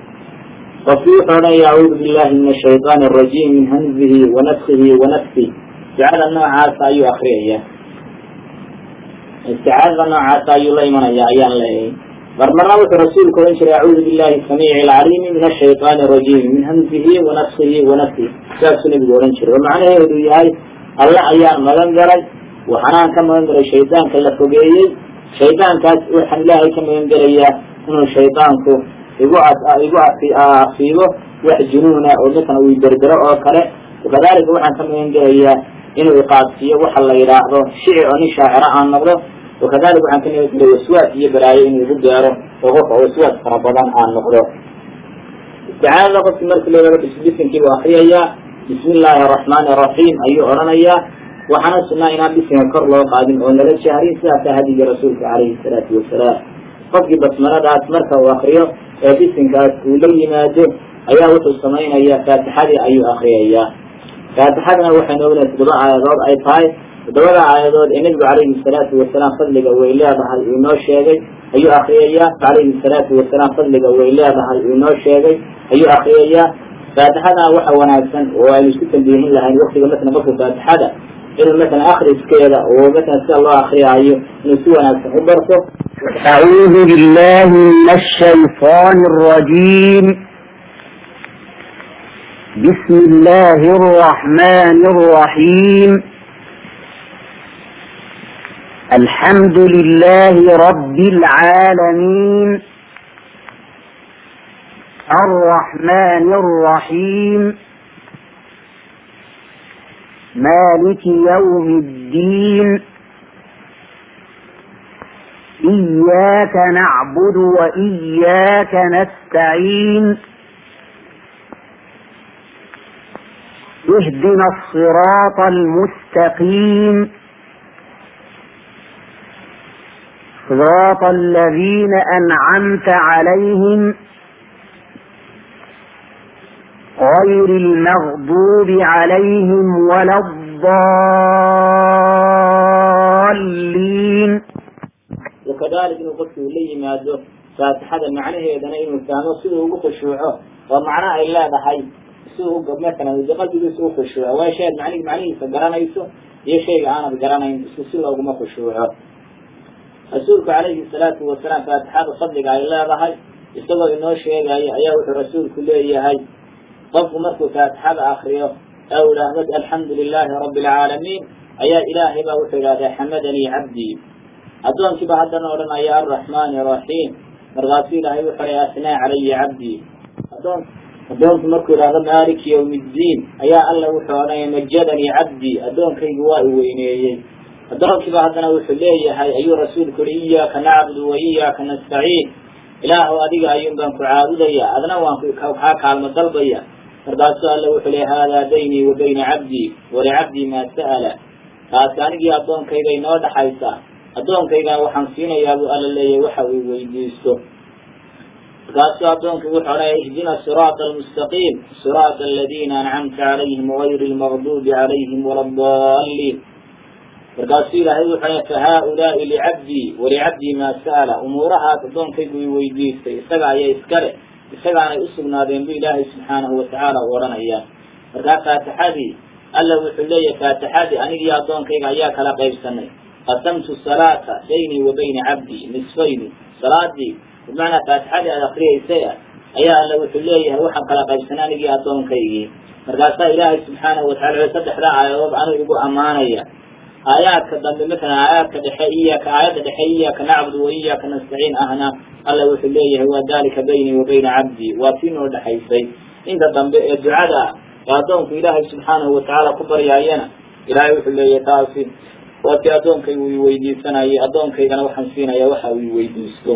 qofkii wuxuu odhanaya acuudu billahi min ashayطaani arajiim min hamzihi wanafkihi wanafsih ducada noocaasa ayuu akriyaya isticaadada noocaasa ayuu la imanaya ayaan leeyahay marmarna wuxuu rasuulku odhan jiray acuudu billahi samiici alcaliimi min ashayطaani arajiim min hamzihi wanafkihi wanafsih saasuu nebigu odhan jiray oo macnaheedu yahay alle ayaan magan galay waxaanaan ka magan galay shaydaanka la fogeeyey shaydaankaas waxaan ilaahay ka magan gelayaa inuu shaydaanku igu igu asiibo wax junuuna oo dadkan uu derdero oo kale wakadalika waxaan ka magan gelayaa inuu iqaadsiiyo waxa la yidhaahdo shici oo nin shaaciro aan noqdo wakadalika waxaan ka magan gelaya waswaas iyo baraayo inuu igu gaaro oo qofka waswaas fara badan aan noqdo isticaadada qofki markii leedaha bisbisinkiibu akriyayaa bismi illaahi araxmaani araxiim ayuu odhanayaa waxaana sunnaa inaan bisinka kor loo qaadin oo nala jahrin sidaasaa hadigii rasuulka calayhi salaatu wasalaam qofkii basmaladaas marka uu akriyo ee bisinkaas uu la yimaado ayaa wuxuu samaynayaa faatixadii ayuu akriyayaa faatixadana waxaynu ognahay toddoba aayadood ay tahay toddobada aayadood ee nebigu calayhi salaatu wasalaam fadliga way leedahay uu inoo sheegay ayuu akriyayaa calayhi salaatu wasalaam fadliga way leedahay uu inoo sheegay ayuu akriyayaa faatixadana waxa wanaagsan oo aynu isku tambiihin lahayn waktiga matala qofka faatixada inuu matala akriskeeda oo matala sida loo akriyaayo inuu si wanaagsan u barto أعوذ بالله من الشيطان الرجيم بسم الله الرحمن الرحيم الحمد لله رب العالمين الرحمن الرحيم مالك يوم الدين إياك نعبد وإياك نستعين اهدنا الصراط المستقيم صراط الذين أنعمت عليهم غير المغضوب عليهم ولا الضالين wakadalika inuu qofki uu la yimaado faatixada macnaheedana inuu fahmo siduu ugu khushuuco oo macno ay leedahay siduu matalan de qalbigiisa u khushuuco waa shay ad man macnihiisa garanayso iyo shayga aanad garanayn isku si looguma khushuuco rasuulku calayhi salaatu wasalaam faatixada fadliga ay leedahay isagoo inoo sheegayo ayaa wuxuu rasuulku leeyahay qofku markuu faatixada akriyo ee u idhaahdo alxamdu lilaahi rabbi alcaalamiin ayaa ilaahay baa wuxuu idhahdaa xamadanii cabdii addoonkiiba haddana odhanaya alraxmaani araxiim markaasuu ilaahay wuxuu leeya asnaa calaya cabdii adoon addoonku markuu idhahdo maaliki yawmi ddiin ayaa alla wuxuu odhanaya majadanii cabdii addoonkaygu waa i weyneeyey addoonkiiba haddana wuxuu leeyahay ayuu rasuulku yihi iyaaka nacbudu wa iyaaka nastaciin ilaahu adiga ayuun baan ku caabudaya adna waan kaa kaalmo dalbaya markaasuu alla wuxuu leeya haadaa baynii wa bayna cabdii walicabdii maa sa'ala taasi anigii addoonkayga inoo dhaxaysa addoonkaygan waxaan siinayaa buu alla leeyahay waxa uu weydiisto markaasuu addoonkaygu wuxuu odhanaya ihdina siraata almustaqiim siraata aladiina ancamta calayhim gayri lmagduubi calayhim wala adaliin markaasuu ilaahay wuxuu leeya fahaa-ulaai licabdii walicabdii maa sa'ala umuurahaas addoonkaygu i weydiistay isaga ayaa iskale isagaanay usugnaadeen bu ilaahay subxaanahu watacaala u odhanaya markaa faatixadii alla wuxuu leeyahay faatixadii anigii addoonkayga ayaa kala qaybsanay qasamtu salaata baynii wa bayna cabdii nisfayni salaadii bimacnaa faatixadii aad akriyaysay ah ayaa alla wuxuu leeyahay waxaan kala qaybsanay anigii addoonkaygii markaasaa ilaahay subxaanahu watacala saddexdaa aayadood anu igu ammaanaya aayaadka dambe matalan aayaadka dhexe iyaaka aayadda dhexe iyaaka nacbudu wa iyaaka nastaciin ahna alla wuxuu leeyahay waa dalika baynii wa bayna cabdii waa tii noo dhexaysay inta dambe ee ducada ah ee addoonku ilaahay subxaanahu watacaala ku baryaayana ilaahay wuxuu leeyahay taasi waa tii addoonkaygu i weydiisanayay addoonkaygana waxaan siinaya waxa uu iweydiisto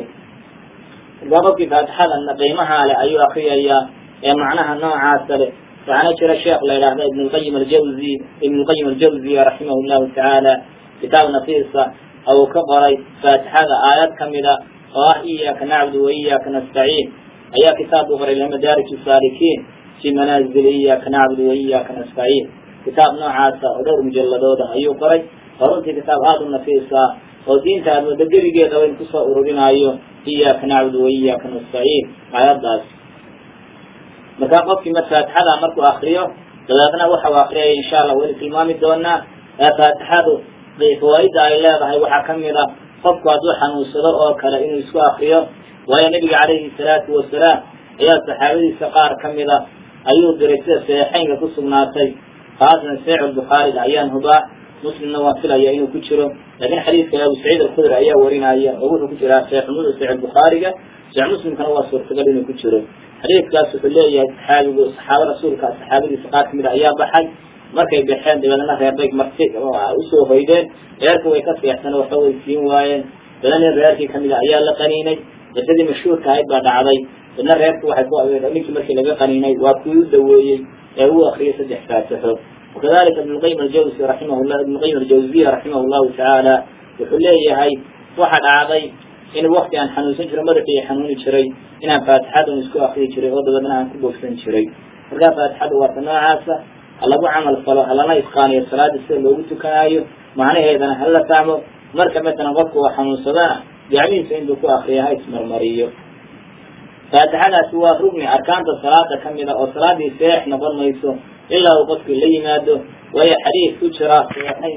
markaa qofkii faatixada qiimahaa leh ayuu akriyayaa ee macnaha noocaasa leh waxaana jira sheekh la yidhaahda ibn lqayim aljawzi ibn lqayim aljawziya raximah llahu tacaala kitaab nafiisa uu ka qoray faatixada aayad kamida oo ah iyaaka nacbudu wa iyaaka nastaciin ayaa kitaab u qoray madaarij saalikiin fi manaazil iyaaka nacbudu wa iyaaka nastaciin kitaab noocaasa oo dhowr mujaladooda ayuu qoray oo runtii kitaab aada u nafiisa oo diinta aad wada geligeedaba in kusoo ururinaayo iyaaka nacbudu wa iyaaka nastaciin aayaddaas markaa qofkii mar faatixada markuu akriyo dabeedna waxa uu akriyaya insha allah weli tilmaami doonaa ee faatixadu fawaaida ay leedahay waxaa kamid a qofku hadduu xanuunsado oo kale inuu isku akriyo waayo nabiga calayhi salaatu wasalaam ayaa saxaabadiisa qaar kamida ayuu diray sida saxiixeynka ku sugnaatay khaasatan saxiix bukhaariga ayaan hubaa muslimna waan filaya inuu ku jiro laakiin xadiidka abu saciid alkhudri ayaa warinaya oo wuxuu ku jiraa saxiixnimada saxiix bukhaariga sax muslimkana waa suurtagal inuu ku jiro xadiidkaas wuxuu leeyahay saxaabigu saxaaba rasuulka saxaabadiisa qaar kamid a ayaa baxay markay baxeen dabeedna reerbay marti usoo hoydeen reerka way ka seexsan waxba way siin waayeen dabeedna reerkii kamid a ayaa la qaniinay qisadii mashhuurka ahayd baa dhacday dadna reerku waxay ku ninkii markii laga qaniinay waa kuwii u daweeyey ee uu akriyay saddex faatixo wakadalika ibn lqayim aljawzi raximahullah ibn lqayim aljawziya raximah llahu tacaala wuxuu leeyahay waxa dhacday in wakti aan xanuunsan jiro madaxii xanuuni jiray inaan faatixadan isku akriyi jiray oo dabeedna aan ku bogsan jiray markaa faatixada waata noocaasa ha lagu camal falo halana isqaaniyo salaada sida loogu tukanaayo macnaheedana hala fahmo marka matalan qofka oo xanuunsadana gacmihiisa intuu ku akriya ha ismarmariyo faatixadaasi waa rugni arkaanta salaada kamid a oo salaadii seex noqon mayso ilaa uu qofkii la yimaado waayo xadiid ku jira saxiixayn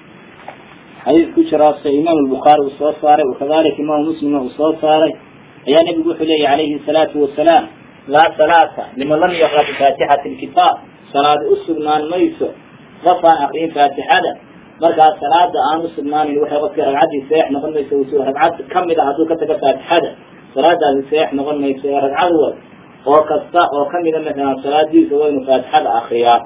xadiid ku jira se imaam albukhaari uu soo saaray wakadalika imaamu muslimna uu soo saaray ayaa nebigu wuxuu leeyahy calayhi salaatu wasalaam laa salaata liman lam yaqra bifaatixati lkitaab salaadi u sugnaan mayso qof aan akriyin faatixada markaas salaada aan u sugnaanin waxay qofkii ragcaddii seex noqon mayso ragcad kamid a hadduu ka tago faatixada salaadaasi seex noqon mayso ee ragcad wad oo kasta oo kamida masalan salaadiisa waa inu faatixada akriyaa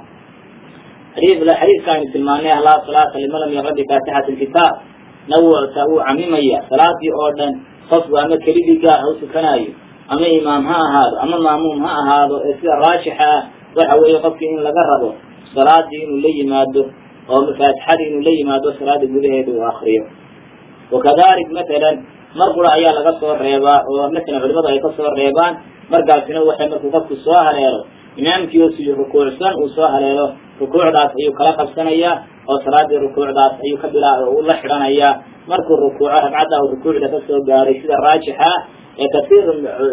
xadiid xadiidka aynu tilmaanay laa salaata liman lam yaqra bifaatixati lkitaab nawucta wuu camimaya salaadii oo dhan qofku ama keligii gaar ha u tukanaayo ama imaam ha ahaado ama maamuum ha ahaado ee sida raajixa ah waxa weeye qofkii in laga rabo salaadii inuu la yimaado oo faatixadii inuu la yimaado salaada gudaheeda uu akriyo wakadalik matalan mar qura ayaa laga soo reebaa oo matalan culimadu ay kasoo reebaan markaasina waxay markuu qofku soo haleelo imaamkii oo si rukuucsan uu soo haleelo rukuucdaas ayuu kala qabsanayaa oo salaadii rukuucdaas ayuu ka bilaa u la xidhanayaa markuu rukuuco ragcadda uu rukuucda kasoo gaaray sida raajixa ah ee kasiir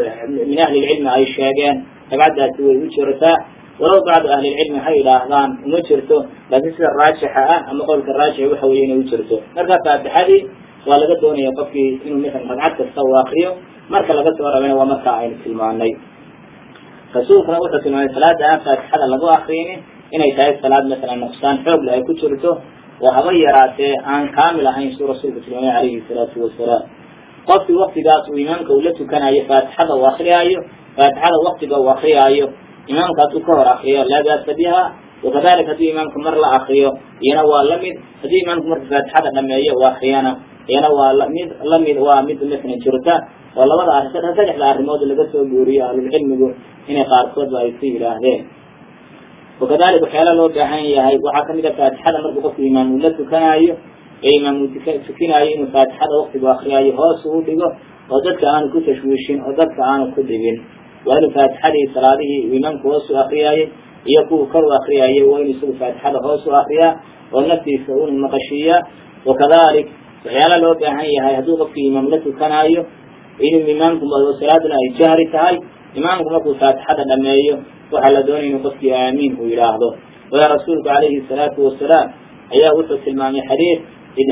min ahli lcilmi ay sheegeen ragcaddaasi way u jirtaa walow bacdu ahli lcilmi ha yidhaahdaan uma jirto laakiin sida raajixa ah ama qowlka raajix waxa weye inay u jirto marka faatixadii waa laga doonaya qofkii inuu masalan ragcad kasta uu akriyo marka laga soo rabayna waa marka aynu tilmaanay rasuulkuna wuxuu tilmaamay salaada aan faatixada lagu akriynin inay tahay salaad masalan nafsaan xoog le ay ku jirto oo haba yaraatee aan kaamil ahayn suu rasuulku tilmaamay calayhi salaatu wasalaam qofkii waktigaas uu imaamka uu la tukanayo faatixada uu akriyaayo faatixada waktiga uu akriyaayo imaamka hadduu ka hor akriyo laa baasa biha wakadalika hadduu imaamka mar la akriyo iyana waa lamid haddii imaamku marka faatixada dhameeyo uu akriyana iyana waa lamid lamid waa mid masalan jirta oo labada arrin saddexda arrimood laga soo guuriyo ahlulcilmigu inay qaarkoodba ay ku yidhaahdeen wakadalika waxyaala loo baahan yahay waxaa kamid a faatixada markuu qofku imaam uu la tukanaayo ee imaam uu tukinaayo inuu faatixada waktigu akriyaayo hoos uu dhigo oo dadka aanu ku tashwiishin oo dadka aanu ku dhibin waa inuu faatixadii salaadihii uu imaamku hoos u akriyaayey iyo kuwa kor u akriyayay waa inuu isagu faatixada hoos u akriyaa oo naftiisa unu maqashiiyaa wakadalik waxyaala loo baahan yahay hadduu qofkii imaam la tukanaayo inuu imaamku salaaduna ay jahri tahay imaamku markuu faatixada dhameeyo waxaa la doonaya inuu qofkii aamiin uu yidhaahdo waya rasuulku calayhi salaatu wasalaam ayaa wuxuu tilmaamay xadiid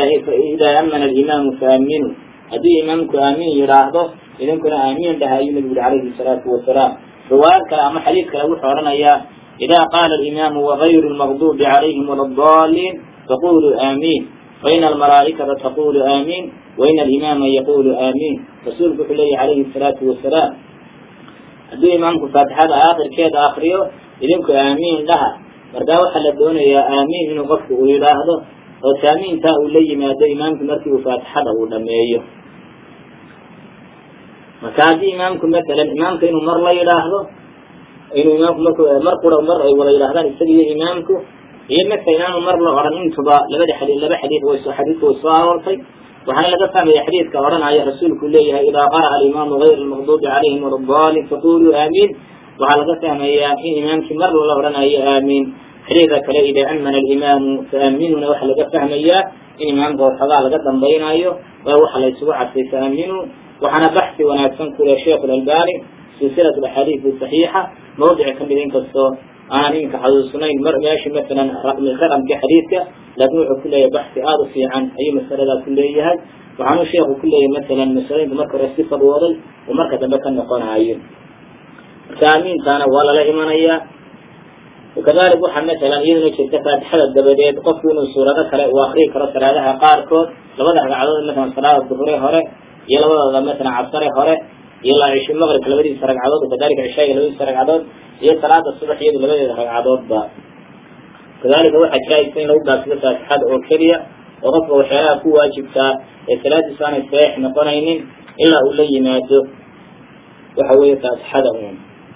idaa amana alimaamu faaminu haddii imaamku aamiin yidhaahdo idinkuna aamiin dhaha ayuu nabigu yuri calayhi salaatu wasalaam riwaayad kale ama xadiid kale wuxuu odhanayaa idaa qaala alimaamu wagayru lmaqdubi calayhim wala adaliin faquluu aamiin faina almalaa'ikata taqulu aamiin waina alimaama yaqulu aamiin rasuulku wuxuu leeyahy calayhi salaatu wasalaam hadduu imaamku faatixada aakhirkeeda akriyo idinku aamiin dhaha markaa waxaa la doonayaa aamiin inuu qofku uu yidhaahdo oo taamiintaa uu la yimaado imaamku markii uu faatixada uu dhameeyo marka haddii imaamku matalan imaamka inuu mar la yidhaahdo inuu imaamku marku mar qura mar ay wada yidhahdaan isaga iyo imaamku iyo marka inaanu mar la odhan intuba labada xadii laba xadiid way soo xadiidka way soo aroortay waxaana laga fahmaya xadiidka odhanaya rasuulku leeyahay idaa qara'a alimaamu gayr almaqdubi calayhim wala dalin faquluu aamiin waxaa laga fahmayaa in imaamkii mar lala odhanayo aamiin xadiidka kale idaa amana alimaamu faaminuna waxaa laga fahmayaa in imaamka waxoogaa laga dambaynayo waa waxa la isugu cadfay faaminuu waxaana baxsi wanaagsan ku leh sheikh albani silsilat axaadiid saxiixa mawdici kamid inkastoo aanan iminka xasuusnayn mar meesha masalan raqamka xadiidka laakin wuxuu ku leeyahay baxsi aada u fiican ayuu masaladaa ku leeyahay waxaanu sheekhu ku leeyahay masalan masalooyinka marka hore si fadwooday oo marka dambe ka noqonayo marka aamiintaana waa lala imanayaa wakadalik waxaa masalan iyaduna jirta faatixada dabadeed qofku inuu suurado kale uu akriyi karo salaadaha qaarkood labada ragcadood masalan salaada duhure hore iyo labadooda masalan cabsare hore iyo ilaa cishi maqribka labadiisa ragcadood wakadalika cishaaga labadiisa ragcadood iyo salaada subax iyadu labadeeda ragcadoodba kadalika waxaa jaa-isa in lagu gaabsado faatixada oo keliya oo qofka waxyaalaha ku waajibtaa ee salaadiisu aanay saxiix noqonaynin ilaa uu la yimaado waxa weeye faatixada uun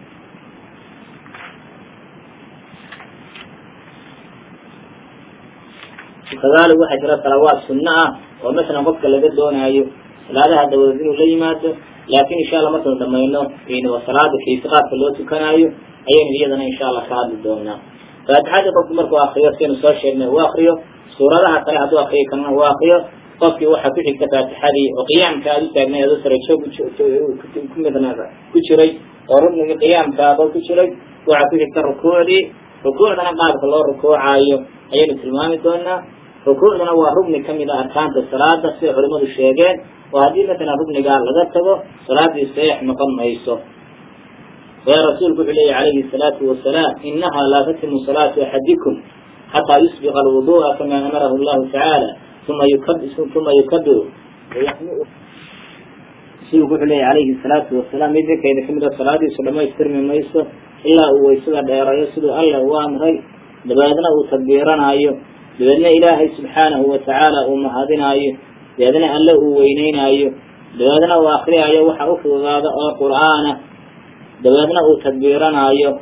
kadalik waxaa jira salawaad sunno ah oo masalan qofka laga doonaayo salaadaha dabadeed inuu la yimaado laakin insha allah markaynu dhamayno salaada kayfiqaadka loo tukanaayo ayaynu iyadana insha allah ka hadli doonaa faatixadii qofku markuu akriyo siaynu soo sheegnay uu akriyo suuradaha kale hadduu akriyo kalena uu akriyo qofkii waxaa ku xigta faatixadii oo qiyaamka aad u taagnay adoo sarajoog ku midna ku jiray oo ruknigii qiyaamka adoo ku jiray waxaa ku xigta rukuucdii rukuucdana qaabka loo rukuucaayo ayaynu tilmaami doonaa rukuucduna waa rugni kamid a arkaanta salaada siday culimadu sheegeen oo haddii masalan rugnigaa laga tago salaadii saxiix noqon mayso waya rasuulku wuxuu leeyahy calayhi salaatu wasalaam inaha laa tatimu salaatu axadikum xataa yusbiqa alwudu'a kama amarahu llahu tacaala uma uma yukabiru rasuulku wuxuu leeyahy calayhi salaatu wasalaam mid ninkayda kamid a salaadiisu dhamaystirmi mayso ilaa uu waysada dheerayo siduu alla u amray dabeedna uu takbiiranaayo dabeedna ilaahay subxaanahu watacaala uu mahadinaayo dabeedna alle uu weyneynaayo dabeedna uu akriyaayo waxa u fududaada oo qur'aana dabeedna uu takbiiranaayo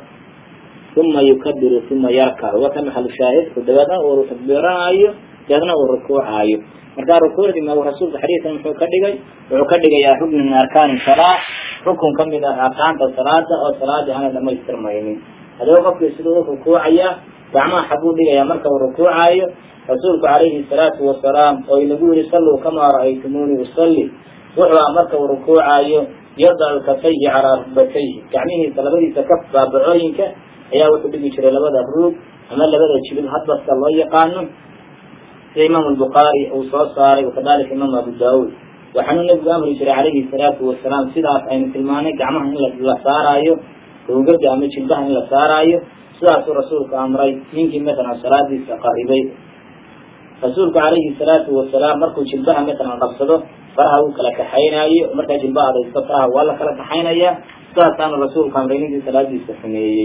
uma yukabiru uma yarkacu waa ka maxalu shaahidku dabeedna uu takbiiranaayo dabeedna uu rukuucaayo marka rukuucdii ma rasuulka xadiisan muxuu ka dhigay wuxuu ka dhigayaa rukni min arkaani salaa rukun kamid ah arkaanta salaada oo salaadii aanay dhamaystirmaynin hadaba qofkii siduu u rukuucayaa gacmaha xabuu dhigayaa marka uu rukuucaayo rasuulku calayhi salaatu wasalaam oo inagu yihi salluu kamaa ra'aytumuuni usalli wuxuu ah marka uu rukuucaayo yadacu kafayhi calaa rukbatayhi gacmihiisa labadiisa kaf baabacooyinka ayaa wuxuu dhigi jiray labada ruug ama labada jilib hadbaska loo yaqaano sida imaam albukhaari uu soo saaray wakadalika imaam abu daawuud waxaanuu nebigu amri jiray calayhi salaatu wasalaam sidaas aynu tilmaanay gacmaha in la saaraayo ruugada ama jilbaha in la saaraayo sidaasuu rasuulku amray ninkii matalan salaadiisa qaribay rasuulku calayhi salaatu wasalaam markuu jilbaha matalan qabsado faraha uu kala kaxaynaayo markaa jilbaha adaysto faraha waa la kala kaxaynaya sidaasaanu rasuulku amray ninkii salaadiisa xumeeyey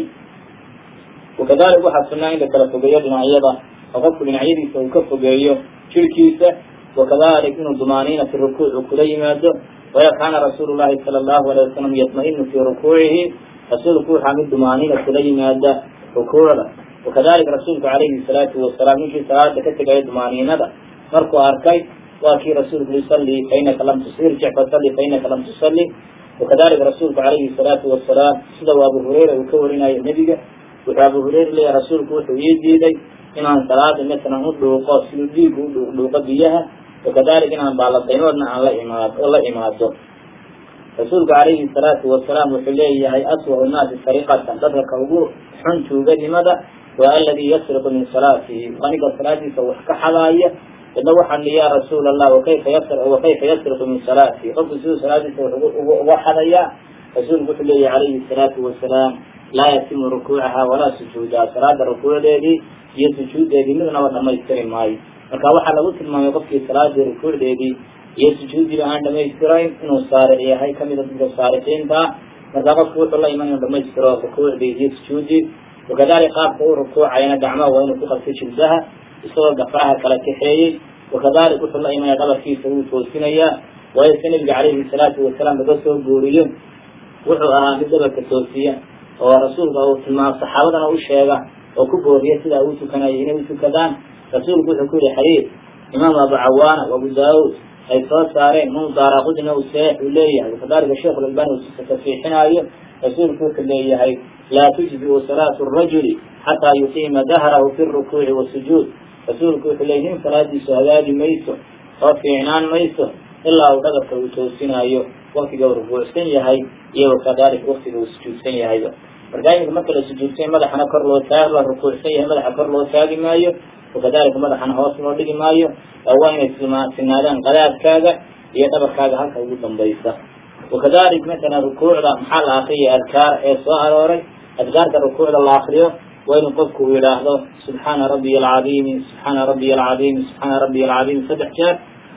wakadalik waxaa sunnaa in la kala fogeeyo dhinacyada oo qofku dhinacyadiisa uu ka fogeeyo jirkiisa wakadalik inuu dumaaniina fi rukuuc uu kula yimaado waya kaana rasuulu llahi sala allahu alayh wasalam yatma-inu fii rukuucihi rasuulku waxaa mid dumaaniina kula yimaada rukuucda wakadalika rasuulku calayhi salaatu wasalaam ninkii salaada ka tegaya dumaaniinada markuu arkay waa kii rasuulku yusalli fainaka lam irjic fasalli fainaka lam tusalli wakadalika rasuulku calayhi salaatu wasalaam sida uu abu hureyra uu ka warinayo nebiga wuxuu abu hureyra leeyahy rasuulku wuxuu ii diiday inaan salaada matalan u dhuuqo siduu dhiigu u dhuuqo biyaha wakadalika inaan baaladaynoodna aan la imaad oo la imaado rasuulku calayhi salaatu wasalaam wuxuu leeyahay aswau nnaasi sariqatan dadka ka ugu xun tuugadnimada waa aladii yasriqu min salaatihi aniga salaadiisa wax ka xadaaya idna waxaan li ya rasuul allah wakayfa yas wakayfa yasriqu min salaatihi qofku siduu salaadiisa wax uga xadayaa rasuulku wuxuu leeyahay calayhi salaatu wasalaam laa yatimu rukuucaha walaa sujuudaha salaada rukuucdeedii iyo sujuuddeedii midnaba dhamaystiri maayo marka waxaa lagu tilmaamay qofkii salaadii rukuucdeedii iyo sujuudiiba aan dhamaystirayn inuu saaric yahay kamida dadka saarixiinta marka qofku wuxuu la iman inuu dhamaystiro rukuucdii iyo sujuudii wakadalik qaabka uu rukuucayna gacmaha waa inuu ku qabtay jilbaha isagoo gafaraha kala kaxeeyey wakadalik wuxuu la imanaya dhabarkiisa wuu toosinayaa waayo si nabiga calayhi salaatu wasalaam laga soo guuriyo wuxuu ahaa mid dhabarka toosiya oo rasuulka uu tilmaamo saxaabadana u sheega oo ku booriya sidaa uu tukanaya inay u tukadaan rasuulku wuxuu ku yihi xadiid imaam abu cawaana abu daawud ay soo saareen imaam daaraqudina uu saxiix uu leeyahay wakadalika sheikh lalbani uu tafiixinaayo rasuulku wuxuu leeyahay laa tujziu salaatu rajuli xataa yuqiima dahrahu fi rukuuci wasujuud rasuulku wuxuu leeyay nin salaadiisu hagaagi mayso oo fiicnaan mayso ilaa uu dhabarka uu toosinaayo waktiga uu rukuucsan yahay iyo wakadalika waktiga uu sujuudsan yahayba marka iminka marka la sujuudsan madaxana kor loo taag la rukuucsan yahay madaxa kor loo taagi maayo wakadalika madaxana hoos loo dhigi maayo oo waa inay sinaadaan qadaadkaaga iyo dhabarkaaga halka ugu dambaysa wakadalik matala rukuucda maxaa la akriya adkaar ee soo arooray adkaarka rukuucda la akriyo waa inuu qofku uu yidhaahdo subxaana rabbiya alcadiimi subxaana rabbiya alcadiimi subxaana rabbiya alcadiimi saddex jeer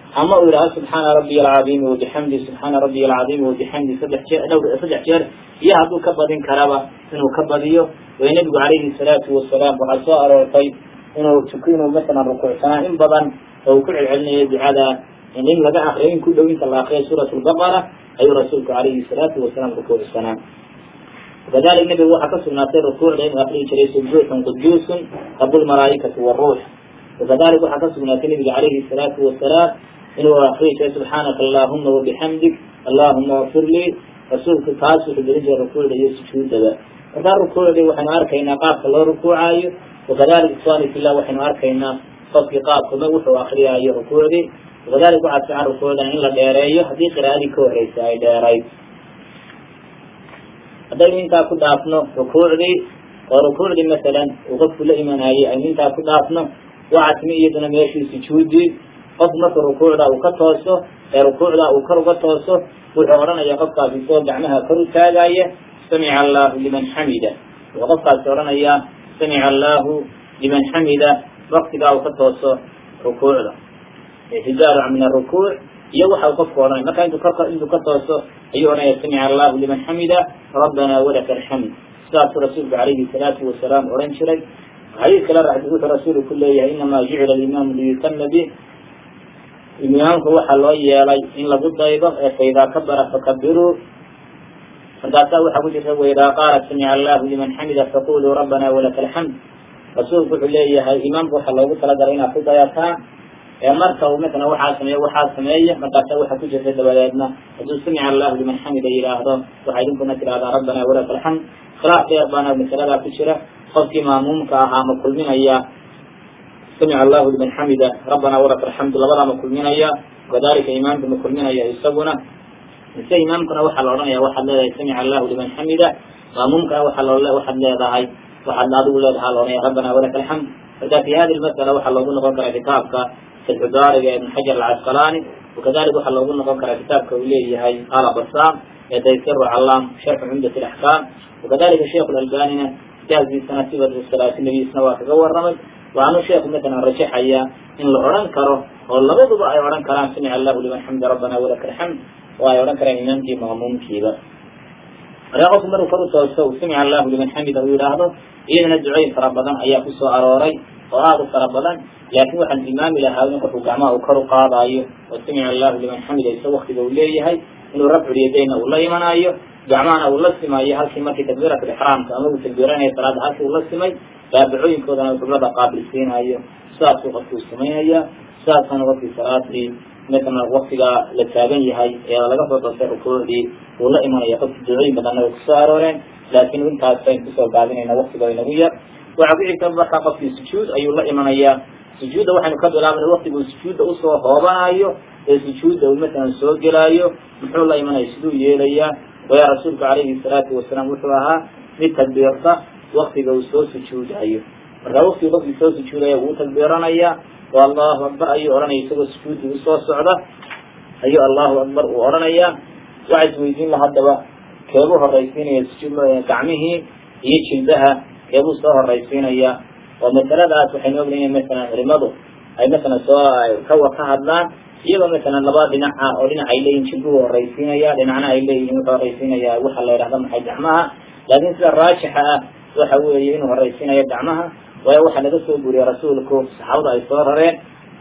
ama uu yidhahdo subxaana rabbiy alcadiimi wabixamdi subxaana rabbiy alcadiimi wabixamdi saddex jeer dhowr saddex jeer iyo hadduu ka badin karaba inuu ka badiyo way nebigu calayhi salaatu wasalaam waxaa soo aroortay inuu tuk inuu masalan rukuucsanaa in badan oo uu ku celcelinayo ducada in laga akriyo in ku dhow inta la akriyo suurat lbaqara ayuu rasuulku calayhi salaatu wasalaam rukuucsanaa wakadalik nebigu waxaa ka sugnaatay rukuucda inuu akriyi jiray subuuxun quduusun rabulmalaa'ikati waruux wakadalik waxaa ka sugnaatay nebiga calayhi salaatu wasalaam inuu akriyi jiray subxaanaka allahuma wabixamdik allahuma wafir lii rasuulku taas wuxuu gelin jiray rukuucda iyo sujuudaba markaa rukuucdii waxaynu arkaynaa qaabka loo rukuucaayo wakadalik ikhwani fillah waxaynu arkaynaa qofkii qaabkama wuxuu akriyaayo rukuucdii wakadalik waxaa fiican rukuucdan in la dheereeyo haddii qiraa'adii ka horeysa ay dheerayd haddaynu intaa ku dhaafno rukuucdii oo rukuucdii masalan uu qofku la imanayay aynu intaa ku dhaafno waxaa timi iyaduna meeshii sujuudii qof marka rukuucda uu ka tooso ee rukuucda uu kor uga tooso wuxuu odhanaya qofkaasi isagoo gacmaha kor u taagaya samica allahu liman xamida wuxuu qofkaasi odhanayaa samica allahu liman xamida waktigaa uu ka tooso rukuucda ictidaaru min arukuuc iyo waxa uu qofku odhanaya marka intuu ka intuu ka tooso ayuu odhanaya samica allahu liman xamida rabbana walaka alxamd sidaasuu rasuulku calayhi salaatu wasalaam odhan jiray xadiis kale wuxuu rasuulku ku leeyahay inamaa jucila alimaamu liyutama bih imaamku waxaa loo yeelay in lagu daydo ee faidaa kabara fakabiruu markaasaa waxaa ku jirta waidaa qaala samica allahu liman xamida faquluu rabbana walaka alxamd rasuulku wuxuu leeyahay imaamku waxaa loogu talagalay inaad ku dayataan ee marka uu matala waxaa sameeye waxaa sameeya markaasa waxaa ku jirta dabadeedna hadduu samica allahu liman xamida yidhaahdo waxaa idinkuna tidhahdaa rabbana walaka alxamd khilaaf dheer baana masaladaa ku jira qofkii maamuumka ahaa ma kulminaya samica allahu liman xamida rabbana walaka alxamdu labadaa ma kulminaya kadalika imaamka ma kulminaya isaguna mise imaamkuna waxaa la odhanaya waxaad leedahay samica allahu liman xamida maamuumkana waxaa loo waxaad leedahay waxaad adigu leedahaa la odhanaya rabbana walaka alxamd marka fi hadi lmasala waxaa loogu noqon karaa kitaabka fatxudaariga ibn xajar alcasqalaani wakadalik waxaa loogu noqon karaa kitaabka uu leeyahay ala basam ee taysiru callaam sharxu cumdat alaxkaam wakadalika sheikhu lalbanina kitaabkiisana sifatu salaati nabiisna waa kaga waramay waxaanu sheekhu matalan rajaxaya in la odhan karo oo labaduba ay odhan karaan samica allahu liman xamida rabbana walaka alxamd oo ay odhan karaan imaamkii maamuumkiiba markaa qofku maruu kor u toosto uu samica allahu liman xamida uu yidhaahdo iyadana ducooyin fara badan ayaa ku soo arooray oo aada u fara badan laakiin waxaan tilmaami lahaa in qofku gacmaha uu kor u qaadaayo oo samica allahu liman xamida isa waktiga uu leeyahay inuu rafculyadayna uu la imanaayo gacmahana uu la simaayo halkii markii takbiirat lixraamka ama uu takbiiranaya salaada halkii uu la simay baabacooyinkoodana uu qiblada qaabilsiinayo sidaasuu qofkuu samaynaya sidaasana qofkii salaadii matala waktigaa la taagan yahay ee laga soo doortay rukuucdii uu la imanaya qofki ducooyin badanna way kusoo arooreen laakiin intaas baynu kusoo gaabinayna waktiga inagu yar waxaa ku xigta markaa qofkii sujuud ayuu la imanayaa sujuudda waxaynu ka bilaabana waktiguu sujuudda usoo hoobanayo ee sujuudda uu matalan soo gelaayo muxuu la imanaya siduu yeelayaa waya rasuulku calayhi salaatu wasalaam wuxuu ahaa mid takbiirta waktiga uu soo sujuudayo markaa waktiga qofkii soo sujuudaya wuu takbiiranaya oo allahu akbar ayuu odhanaya isagoo sujuuddii usoo socda ayuu allahu akbar uu odhanaya waxaa isweydiin la haddaba keebuu horaysiinaya sujuud gacmihii iyo jilbaha keebuu soo horaysiinaya oo masaladaas waxaynu ognayn masalan culimadu ay masalan soo kawa ka hadlaan iyagoo masalan laba dhinac ah oo dhinac ay leeyihin jilbuhu horaysiinaya dhinacna ay leeyihin wuxuu horaysiinaya waxa la yidhahda maxay gacmaha laakiin sida raajixa ah waxa weeye inuu horaysiinayo gacmaha waayo waxaa laga soo guuriyey rasuulku saxaabada ay soo rareen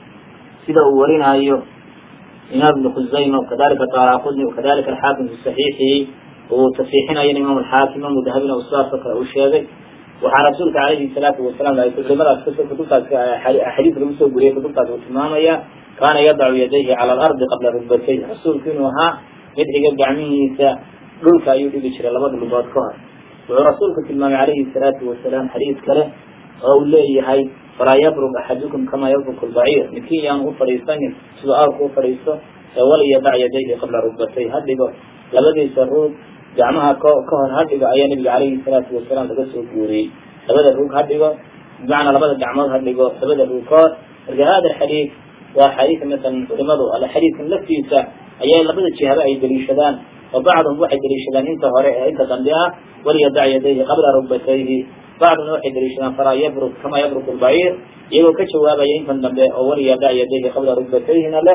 sida uu warinaayo imaam ibnu khusayma kadalika taaraqudni wakadalika alxaakim fi saxiixihi uu tasiixinayo imaam alxaakim imaam dahabina uu sidaasoo kale uu sheegay waxaa rasuulka calayhi salaatu wasalaam ay culimadaas kasoo kutubtaas axaadiis lagu soo guriyay kutubtaas uu tilmaamaya kaana yadacu yadayhi cala alardi qabla rugbatayh rasuulku inuu ahaa mid xiga gacmihiisa dhulka ayuu dhigi jiray labada lugood ka hor wuxuu rasuulku tilmaamay calayhi salaatu wasalaam xadiis kale oo uu leeyahay falaa yabrug axadukum kamaa yabruku lbaciir midkiin yaanu u fadhiisanin siduu aarku u fadhiisto ee waliyadac yadayhi qabla rugbatay ha dhigo labadiisa ruug gacmaha k ka hor ha dhigo ayaa nabiga calayhi salaatu wasalaam laga soo guuriyey labada ruug ha dhigo bimacnaa labada gacmood ha dhigo labada ruug ka hor marka hada xadiid waa xadiidka masalan culimadu ala xadiidkan laftiisa ayaa labada jihaba ay deliishadaan oo bacduhum waxay deliishadaan inta hore ee inta dambe ah waliyadac yadayhi qabla rugbatayhi bacduna waxay deliishadaan falaa yabruk kama yabruku lbaciir iyagoo ka jawaabaya intan dambe oo waliyadac yadayhi qabla rugbatayhina leh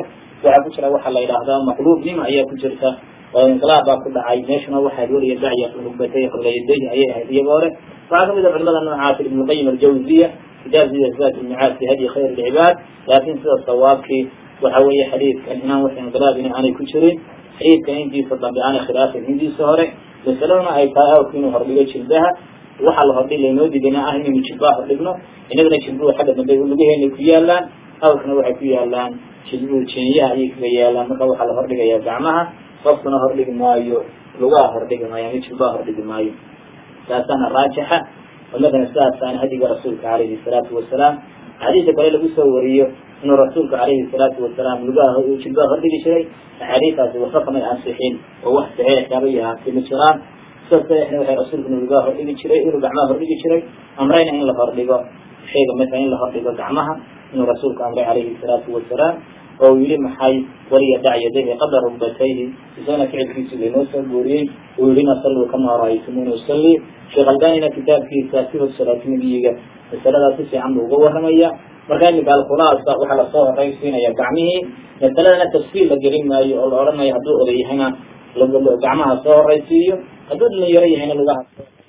waxaa ku jira waxa la yidhaahdaa maqluubnima ayaa ku jirta oo inqilaab baa ku dhacay meeshuna waxaad weliya dacya rugbatay xorleyaday ayay ahayd iyaga hore waxaa kamid a culimada noocaas ibn lqayim aljawziya kitaabkiisa zaad ilmicaad fi hadyi khayr alcibaad laakin sida sawaabkii waxa weeye xadiidkan inaan wax inqilaabina aanay ku jirin xadiidkan intiisa dambe aanay khilaafin intiisa hore masaladuna ay tahay awrku inuu hordhigo jilbaha waxa la hordhi laynoo didina ah inaynu jilbaha hordhigno inagana jilbuhu xagga dambe lugaheena ku yaalaan awrkana waxay ku yaalaan jilbuhu jeenyaha ayay kaga yaalaan marka waxaa la hordhigaya gacmaha qofkuna hordhigi maayo lugaha hordhigi maayo ama jilbaha hordhigi maayo taasaana raajixa oo matala sidaasaana hadiga rasuulka calayhi salaatu wasalaam axaadiista kale lagu soo wariyo inuu rasuulku calayhi salaatu wasalaam lugaha jilbaha hordhigi jiray axaadiistaasi waxba kamay ansixin oo wax saxiix kaba yahaatay ma jiraan sida saxiixna waxay rasuulku inuu lugaha hordhigi jiray inuu gacmaha hordhigi jiray amrayna in la hordhigo shayga matala in la hordhigo gacmaha inuu rasuulku amray calayhi salaatu wasalaam oo yihi maxay waliya dac yadayhi qabla rugbatayhi isagana ficilkiisi laynoo soo guuriyey uu yihina salluu kama ra'aytumuni usalli sheekh albanina kitaabkiisa sifat salaati nabiyiga masaladaas si fiican buu uga waramaya marka iminka alkhulaasa waxaa lasoo horaysiinaya gacmihii masaladana tafsiil la gelin maayo oo la odhanayo hadduu oday yahayna gacmaha soo horaysiiyo hadduu dhalinyaro yahayna lugaha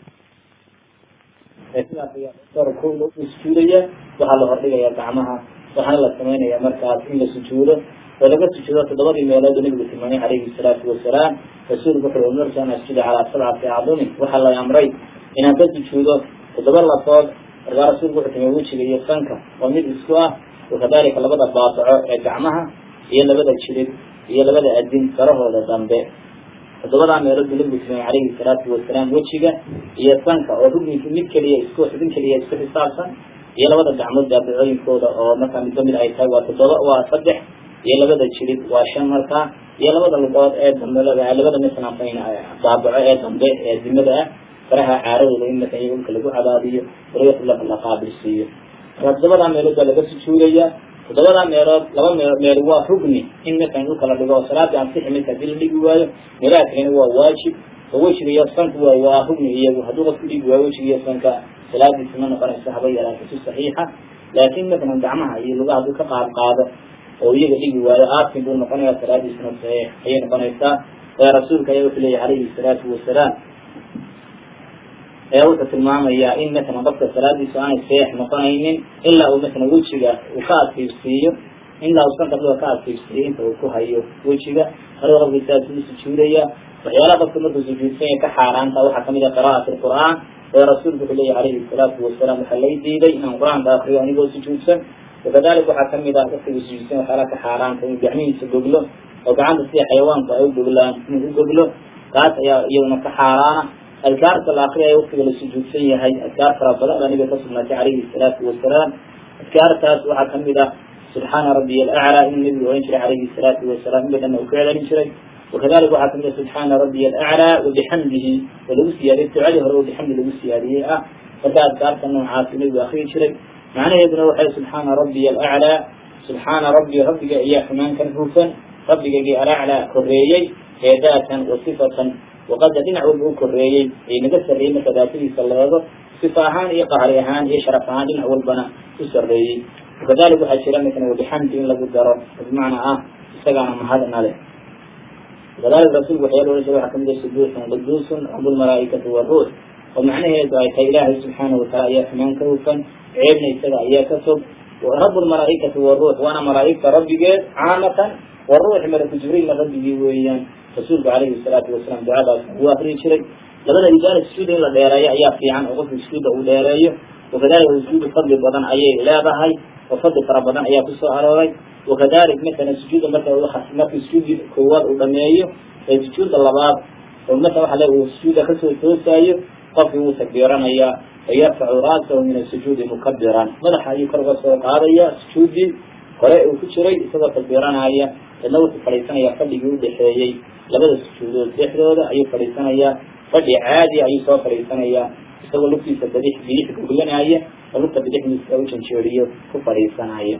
sidaas ayaa ko loo sujuudaya waxaa la hordhigaya gacmaha waxaana la samaynaya markaas in la sujuudo oo laga sujuudo toddobadii meelood oo nabigu tilmaamay calayhi salaatu wasalaam rasuulku wuxuu umirtu an asjuda calaa sabcati acdumi waxaa la amray inaan ka sujuudo toddoba lafood markaa rasuulku wuxuu tilmaamay wejiga iyo sanka oo mid isku ah wakadalika labada baabaco ee gacmaha iyo labada jilid iyo labada adin sarahooda dambe toddobadaa meelood buu nabigu tilmaamay calayhi salaatu wasalaam wejiga iyo sanka oo rugninki mid keliya isku xubin keliya isku xisaabsan iyo labada gacmood daabicooyinkooda oo markaa midba mid ay tahay waa toddoba waa saddex iyo labada jilid waa shan markaa iyo labada lugood ee dambe labada masalan daabaco ee dambe ee dimada ah faraha caaradooda in marka iyaga dhulka lagu cadaadiyo walaga la qaabilsiiyo marka toddobadaa meelood baa laga sujuudaya toddobadaa meelood laba mee meel waa rugni in marka in dhulka la dhigo oo salaadii ansixi marka hadii la dhigi waayo meelaha kalena waa waajib oo wejiga iyo sanku waa waa rugni iyagu hadduu qofku dhigi waayo wejiga iyo sanka salaadiisi ma noqonayso haba yaraata si saxiixa laakin matalan gacmaha iyo lugaha hadduu ka qaad qaado oo iyaga dhigi waayo aasin buu noqonaya salaadiisuna saxiix ayay noqonaysaa ee rasuulka ayaa wuxuu leeyahy calayhi salaatu wasalaam ayaa wuxuu tilmaamayaa in matalan qofka salaadiisu aanay saxiix noqonaynin ilaa uu matalan wejiga uu ka adkiibsiiyo ilaa uu sanka dhuga ka adkiibsiiyo inta uu ku hayo wejiga hada qofka saas uu sujuudaya waxyaalaha qofka markuu sujuudsanya ka xaaraanta waxaa kamid ah qira'at alqur'aan ee rasuulku wuxuu leeyahy calayhi salaatu wasalaam waxaa lay diiday inaan qur-aanka akriyo anigoo sujuudsan wakadalik waxaa kamid ah qofkigu sujuudsan waxyaalaha ka xaaraanta inuu gacmihiisa goglo oo gacanta sida xayawaanku ay u goglaan inuu u goglo taas ayaa iyaduna ka xaaraana adkaarta la akriyayo waktiga la sujuudsan yahay adkaar fara badan baa nabiga ka sugnaatay calayhi salaatu wasalaam adkaartaas waxaa kamid ah subxaana rabbiya alaclaa inuu nabigu ohan jiray calayhi salaatu wasalaam in badanna uu ka celin jiray وkذلika waxaa kamid a subحaana رabiy الأعlى وبxamdihi oo lagu siyaadiyey ducadii hore oo bxamdi lagu siyaadiyey ah marka adkaarta noocaasi nabigu akriyi jiray macnaheeduna waxay subxaana rabiy الأعlى subxaana rabbi rabbiga ayaa xumaankan hufan rabbigaygii alaclى koreeyey ee daatan wa sifatan waqada dhinac walba u koreeyey ay naga sarreeyey marka daatadiisa la eego sifa ahaan iyo qahri ahaan iyo sharaf ahaan dhinac walbana u sareeyey wakadalik waxaa jira mala wabixamdi in lagu daro bimacna ah isagaana mahadna leh kadalika rasulku waxyaala ohan jira waxaa kamid a subuuxun quduusun rabu lmalaaikati waruux oo macnaheedu ay tahay ilaahay subxaana wataala ayaa xumaan ka hufan ceebna isaga ayaa ka fog rabu lmalaaikati waruux waana malaaigta rabbigeed caamatan waruuxi malaku jibriilna rabbigii weeyaan rasuulku calayhi salaatu wasalaam ducadaas wuu akriyi jiray labada idaara sujuuda in la dheereeyo ayaa fiican oo qofka sujuuda uu dheereeyo wakadalika sujuudu fadli badan ayay leedahay oo fadli fara badan ayaa kusoo arooray wakadalik matala sujuuda marka marka sujuudi koowaad uu dhameeyo ee sujuuda labaad oo mata waxa le uu sujuuda kasoo toosaayo qofkii wuu takbiiranayaa fayarfacu ra'sahu min asujuudi mukabiran madaxa ayuu kor uga soo qaadaya sujuudii hore uu ku jiray isagoo takbiiranaya dadna wuxuu fadhiisanayaa fadhigii udhexeeyey labada sujuudood dhexdooda ayuu fadhiisanayaa fadhi caadi ayuu soo fadhiisanayaa isagoo lugtiisa bidix bidix goglanaya oo lugta bidixdiisa u janjeeriyo ku fadhiisanaya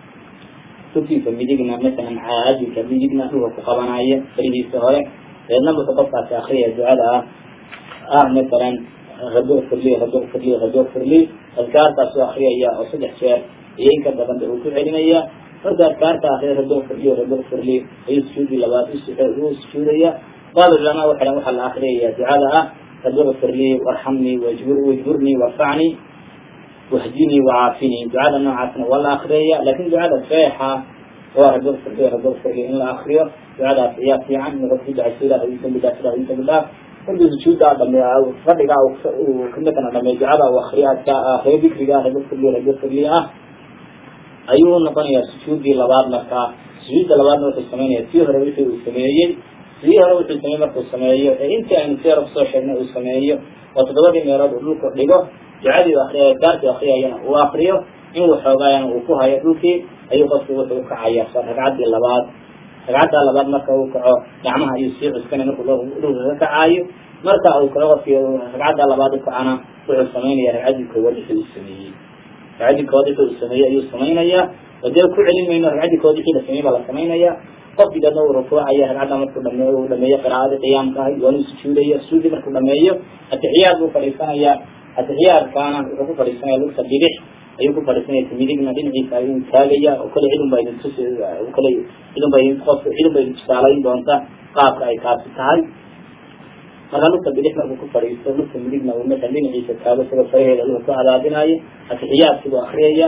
lugtiisa midigna masalan caadilka midigna dhulka ku qabanaya farihiisa hore deedna wuxuu qofkaasi akriyaya ducada ah ah masalan rabo firli rabo firli rabo firli adkaartaasuu akriyaya oo saddex jeer iyo inka badanba uu ku celinaya marka adkaarta akriya rabbi firliyo rabbi firli ayuu sujuudi labaad u sujuudaya baab ulama waxay dhan waxaa la akriyaya ducada ah rabbi firli warxamnii wajbur wajburnii warfacnii wahdinii wacaafini ducada noocaasna waa la akriyaya laakin ducada feexa waa rabbi firli rabbi firli in la akriyo ducadaas ayaa fiican in qofki ducayso ilaah ii dambi dhaaf ilaah ii dambi dhaaf markuu sujuuddaa dhameeyo fadhiga kamidana dhameeyo ducada uu akriyo adka akriyo dikriga rabbi firli rabbi firli ah ayuu noqonayaa sujuudii labaad markaa sujuudda labaadna wuxuu sameynaya tii hore wixii uu sameeyey tii hore wuxuu sameeyey markuu sameeyo ee intii aynu tii hore kusoo sheegnay uu sameeyo oo toddobadii meelood uu dhulka dhigo ducadii akriya gaarkii akriyayana uu akriyo in waxoogaayana uu ku hayo dhulkii ayuu qofkii wuxuu ukacaya ragcaddii labaad ragcaddaa labaad marka uu kaco gacmaha ayuu sii cuskanay markuu dhulka ka kacaayo marka uu kale qofkii ragcaddaa labaad ukacana wuxuu samaynaya ragcaddii koowaad wixii uu sameeyey ragcaddii koowaad wixii uu sameeyey ayuu samaynayaa oo dee ku celin mayno ragcaddii koowaad wixii la sameeyey baa la samaynaya qofkii dadna uu rukuucaya ragcadda markuu dhameeyo uu dhameeyo qiraa'adii qiyaamka ahay waanuu sujuudaya sujuudi markuu dhameeyo atixiyaad buu fadhiisanaya atixiyaadkaana wuxuu ku fadhiisanaya lugta bidix ayuu ku fadhiisanaya midigna dhinaciisa ayuu taagaya oo kale cidun baa idin tus kale cidun ba idin qof cidun ba idin tusaalayn doonta qaabka ay kaasi tahay marka lugta bidix markuu ku fadhiisto lugta midigna uu marka dhinaciisa taago isagoo faraheeda luga ku cadaadinayo atixiyaadkibuu akriyaya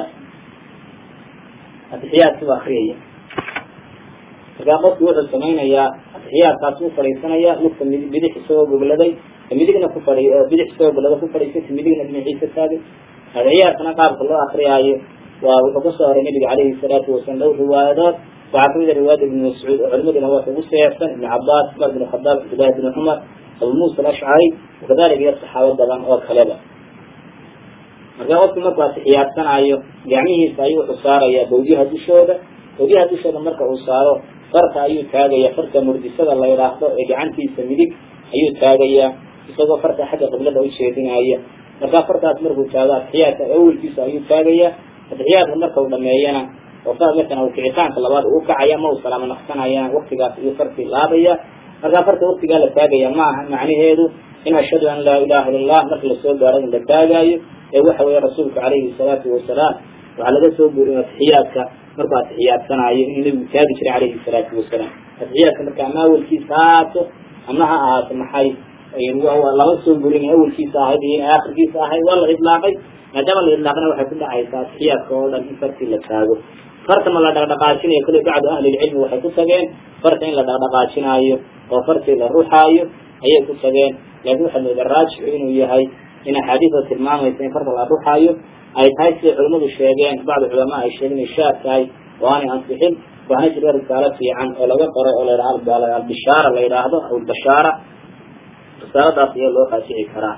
atixiyaadkibuu akriyaya markaa qofki wuxuu samaynayaa atixiyaadkaas u fadhiisanaya lugta mid bidix isagoo gogladay midigna ku fadhi bidix isagoo goglada ku fadhiisay midigna dhinaciisa taagay atixiyaadkana qaabka loo akriyaayo waa wuxuu kasoo horay nabiga calayhi salaatu wasalam dhowr riwaayadood waxaa kamid a riwaayada ibn mascuud oo culimaduna waa ugu seexsan ibn cabaas cumar bin khadaab cabdillahi bn cumar abu muusa alashcari wakadalika iyo saxaabo badan oo kaleba marka qofki markuu atixiyaadsanayo gacmihiisa ayuu wuxuu saarayaa bawdyaha dushooda bawdyaha dushooda marka uu saaro farka ayuu taagaya farka murdisada la yidhaahdo ee gacantiisa midig ayuu taagayaa isagoo farka xagga qiblada ujeedinaya markaa farkaas markuu taago atixiyaadka awelkiisa ayuu taagaya atixiyaadka marka uu dhameeyana oo markan uu kicitaanka labaad uu kacaya ma uu salaamo naqsanayana waktigaas ayuu farkii laabaya markaa farka waktigaa la taagaya ma aha macnaheedu in ashhadu an laa ilaha illa allah marka lasoo gaaro in la taagaayo ee waxa weeye rasuulku calayhi salaatu wasalaam waxaa laga soo guuriy atixiyaadka markuu atixiyaadsanayo inuu nebigu taagi jiray calayhi salaatu wasalaam atixiyaadka marka ama awelkiisa haato ama ha ahaato maxay lama soo gurin awelkiisa ahayd iyo in aakhirkiisa ahayd waa la idlaaqay maadaama la idlaaqna waxay ku dhacaysaa atixiyaadka oo dhan in farkii la taago farta ma la dhaqdhaqaajinayo kule bacdu ahlilcilmi waxay ku tageen farta in la dhaqdhaqaajinaayo oo fartii la ruxaayo ayay ku tageen laakiin waxaa moodaa raajixu inuu yahay in axaadiida tilmaamaysa in farta la ruxaayo ay tahay siday culimmadu sheegeen bacdu culamaa ay sheegeen inay shaad tahay oo aanay ansixin waxaana jira risaalo fiican oo laga qoray oo la yidhaha albishaara la yidhaahdo aw albashaara risaaladaas ayaa loo raasici karaa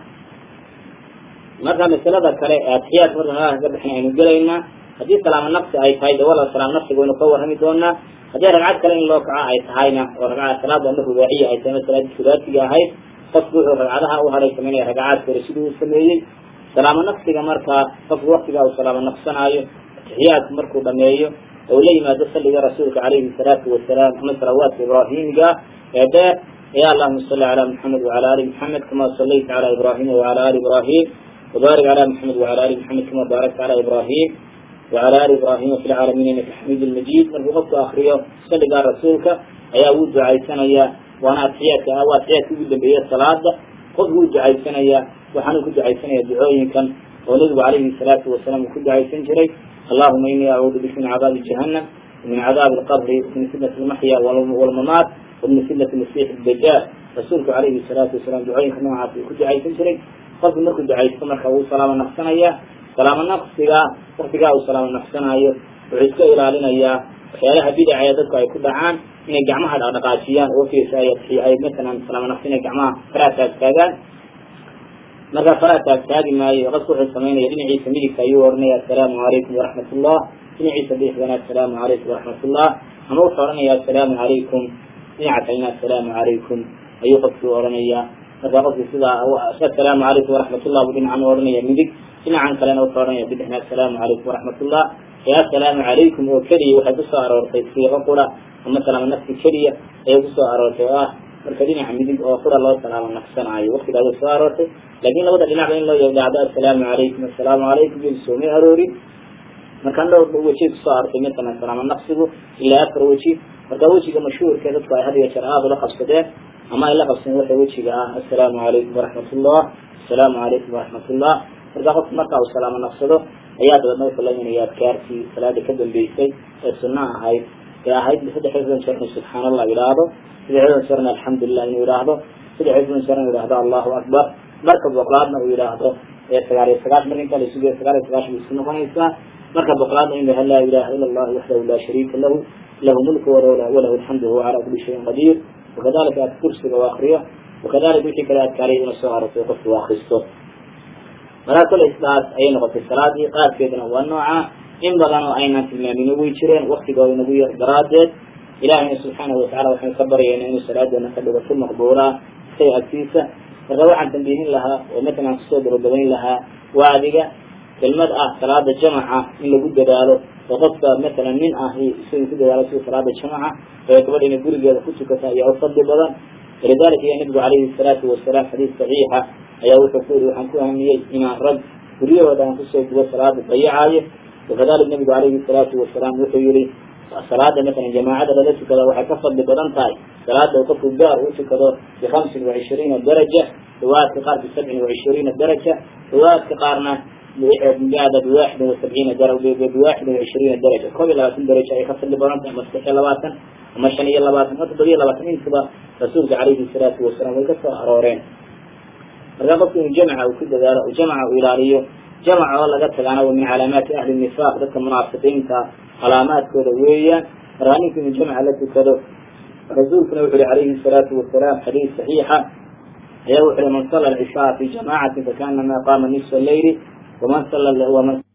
marka masalada kale ee atixiyaadka marka meelaha ka bixin aynu gelaynaa haddii salaamo naqsi ay tahay dawala salaam naqsiga waynu ka warrami doonaa haddii ragcad kale in loo kaco ay tahayna oo ragcada salaada ama rubaaciya ay tahay masalaadii subaatiga ahayd qofku wuxuu ragcadaha u haray samaynaya ragcaadka hore sidii uu sameeyey salaamo naqsiga markaa qofku waktigaa uu salaamo naqsanaayo atixiyaadku markuu dhameeyo oo la yimaado salliga rasuulka calayhi salaatu wasalaam ama salawaadka ibraahimiga ee dheer ya allahuma salli calaa muxamed wacala ali muxamed kama sallayta calaa ibraahima wacala ali ibraahim وبارك على محمد وعلى آل محمد كما باركت على إبراهيم وعلى آل إبراهيم في العالمين إنك حميد المجيد من وقت آخرية صلى على رسولك أيا ود عيسنا يا وأنا أتحياك أو أتحياك ود بيا الصلاة خذ ود عيسنا يا وحنا كد عيسنا يا دعوين كان ونذب عليه الصلاة والسلام كد عيسن جري اللهم إني أعوذ بك من عذاب جهنم ومن عذاب القبر ومن فتنة المحيا والممات ومن فتنة المسيح الدجال رسولك عليه الصلاة والسلام دعوين كان معه كد عيسن جري qofku markuu ducaysto marka uu salaamo naqsanaya salaamo naqsiga waktigaa uu salaamo naqsanayo wuxuu iska ilaalinayaa waxyaalaha bidaca ee dadku ay ku dhacaan inay gacmaha dhaqdhaqaajiyaan oo fiirsa ay masalan salaamo naqsi inay gacmaha faraha taagtaagaan markaa faraha taagtaagi maayo qofku wuxuu samaynaya dhinaciisa midigta ayuu oranaya assalaamu calaykum waraxmat ullah dhinaciisa bidixdana assalaamu calaykum waraxmat ullah ama wuxuu oranaya assalaamu calaykum dhinaca kalena assalaamu calaykum ayuu qofkii oranaya markaa qofki sidaa assalaamu calaykum waraxmatullah buu dhinacan u odhanaya midig dhinacan kalena wuxuu odhanaya bidixna assalaamu calaykum waraxmatullah ee assalaamu calaykum oo keliya waxay kusoo aroortay siiqo qura ama salaamo nafsi keliya ayay kusoo aroortay oo ah marka dhinaca midig oo qura loo salaamo naqsanaayo waktigaas soo aroortay laakiin labada dhinacba in loo yidhaahdo assalaamu calaykum assalaamu calaykum iyo soomay aroorin markaan dhowr weji kusoo artay matalan salaamo naqsigu ilaa afar weji marka wejiga mashhuurka dadku ay had iyo jeer aada ula qabsadeen ama ay la qabsadeen waxa wejiga ah assalaamu calaykum waraxmatullah assalaamu calaykum waraxmatullah marka qofku marka uu salaamo naqsado ayaa dabeedna wuxuu la imanaya adkaartii salaada ka dambeysay ee sunna ahayd ee ahayd saddexdan jeer inuu subxaan allah yidhaahdo saddexdan jeerna alxamdulilah inuu yidhaahdo saddexdan jeer inuu yidhaahdo allahu akbar marka boqolaadna uu yidhaahdo ee sagaal iyo sagaash marka inta la isugeyo sagaal iyo sagaash bay isku noqonaysaa marka boqolaadna inuu yahay laa ilaha ila allah waxdahu laa shariika lahu lahu mulku walahu alxamdu huwa calaa kuli shayin qadiir wakadalika aad kursiga u akriyo wakadalika wixii kale adkaariya ina soo aragtay qofku u akristo markaa kole isdaas ayay noqotay salaadii qaadkeeduna waa nooca in badan oo aynaan tilmaamin way jireen waktigooda inagu yar daraadeed ilahayna subxaanahu watacala waxaynu ka baryayna inuu salaadeena ka dhigo si maqbuulaa isaga agtiisa marka waxaan tambiihin lahaa oo matalan kusoo dabadabayn lahaa waa adiga kelmad ah salaada jamaca in lagu dadaalo oo qofka matalan nin ah isaga ku dadaalo sida salaada jamaca oo gabadha inay gurigeeda ku tukata ayaa u fadli badan walidalika ya nabigu calayhi salaatu wasalaam xadiis saxiixa ayaa wuxuu ku yiri waxaan ku ahamiyey inaan rag guryahooda aan kusoo gubo salaada dayacaayo wakadalik nabigu calayhi salaatu wasalaam wuxuu yihi salaada matalan jamaacada lala tukada waxay ka fadli badan tahay salaada uu qofku gaar u tukado bihamsin wacishriina daraja riwaayadka qaar bisabcin wacishriina daraja riwaayadka qaarna gaada biwaxidin wasabciina biwaxidin wacishriina daraja koob iyo labaatan daraja ay ka fadli badan tahay ama saddex iyo labaatan ama shan iyo labaatan ama toddoba iyo labaatan intuba rasuulka calayhi salaatu wasalaam way ka soo arooreen marka qofku inuu jamca uu ku dadaalo oo jamca uu ilaaliyo jamca oo laga tagaana waa min calaamaati ahli nifaaq dadka munaafiqiinta calaamaadkooda weeyaan markaa ninku inuu jamca la tukado rasuulkuna wuxu uhi calayhi salaatu wasalaam xadiis saxiixa ayaa wuxu uhi man sala alcishaa fi jamaacatin fakaanama qaama nisfa leyli waman sala waman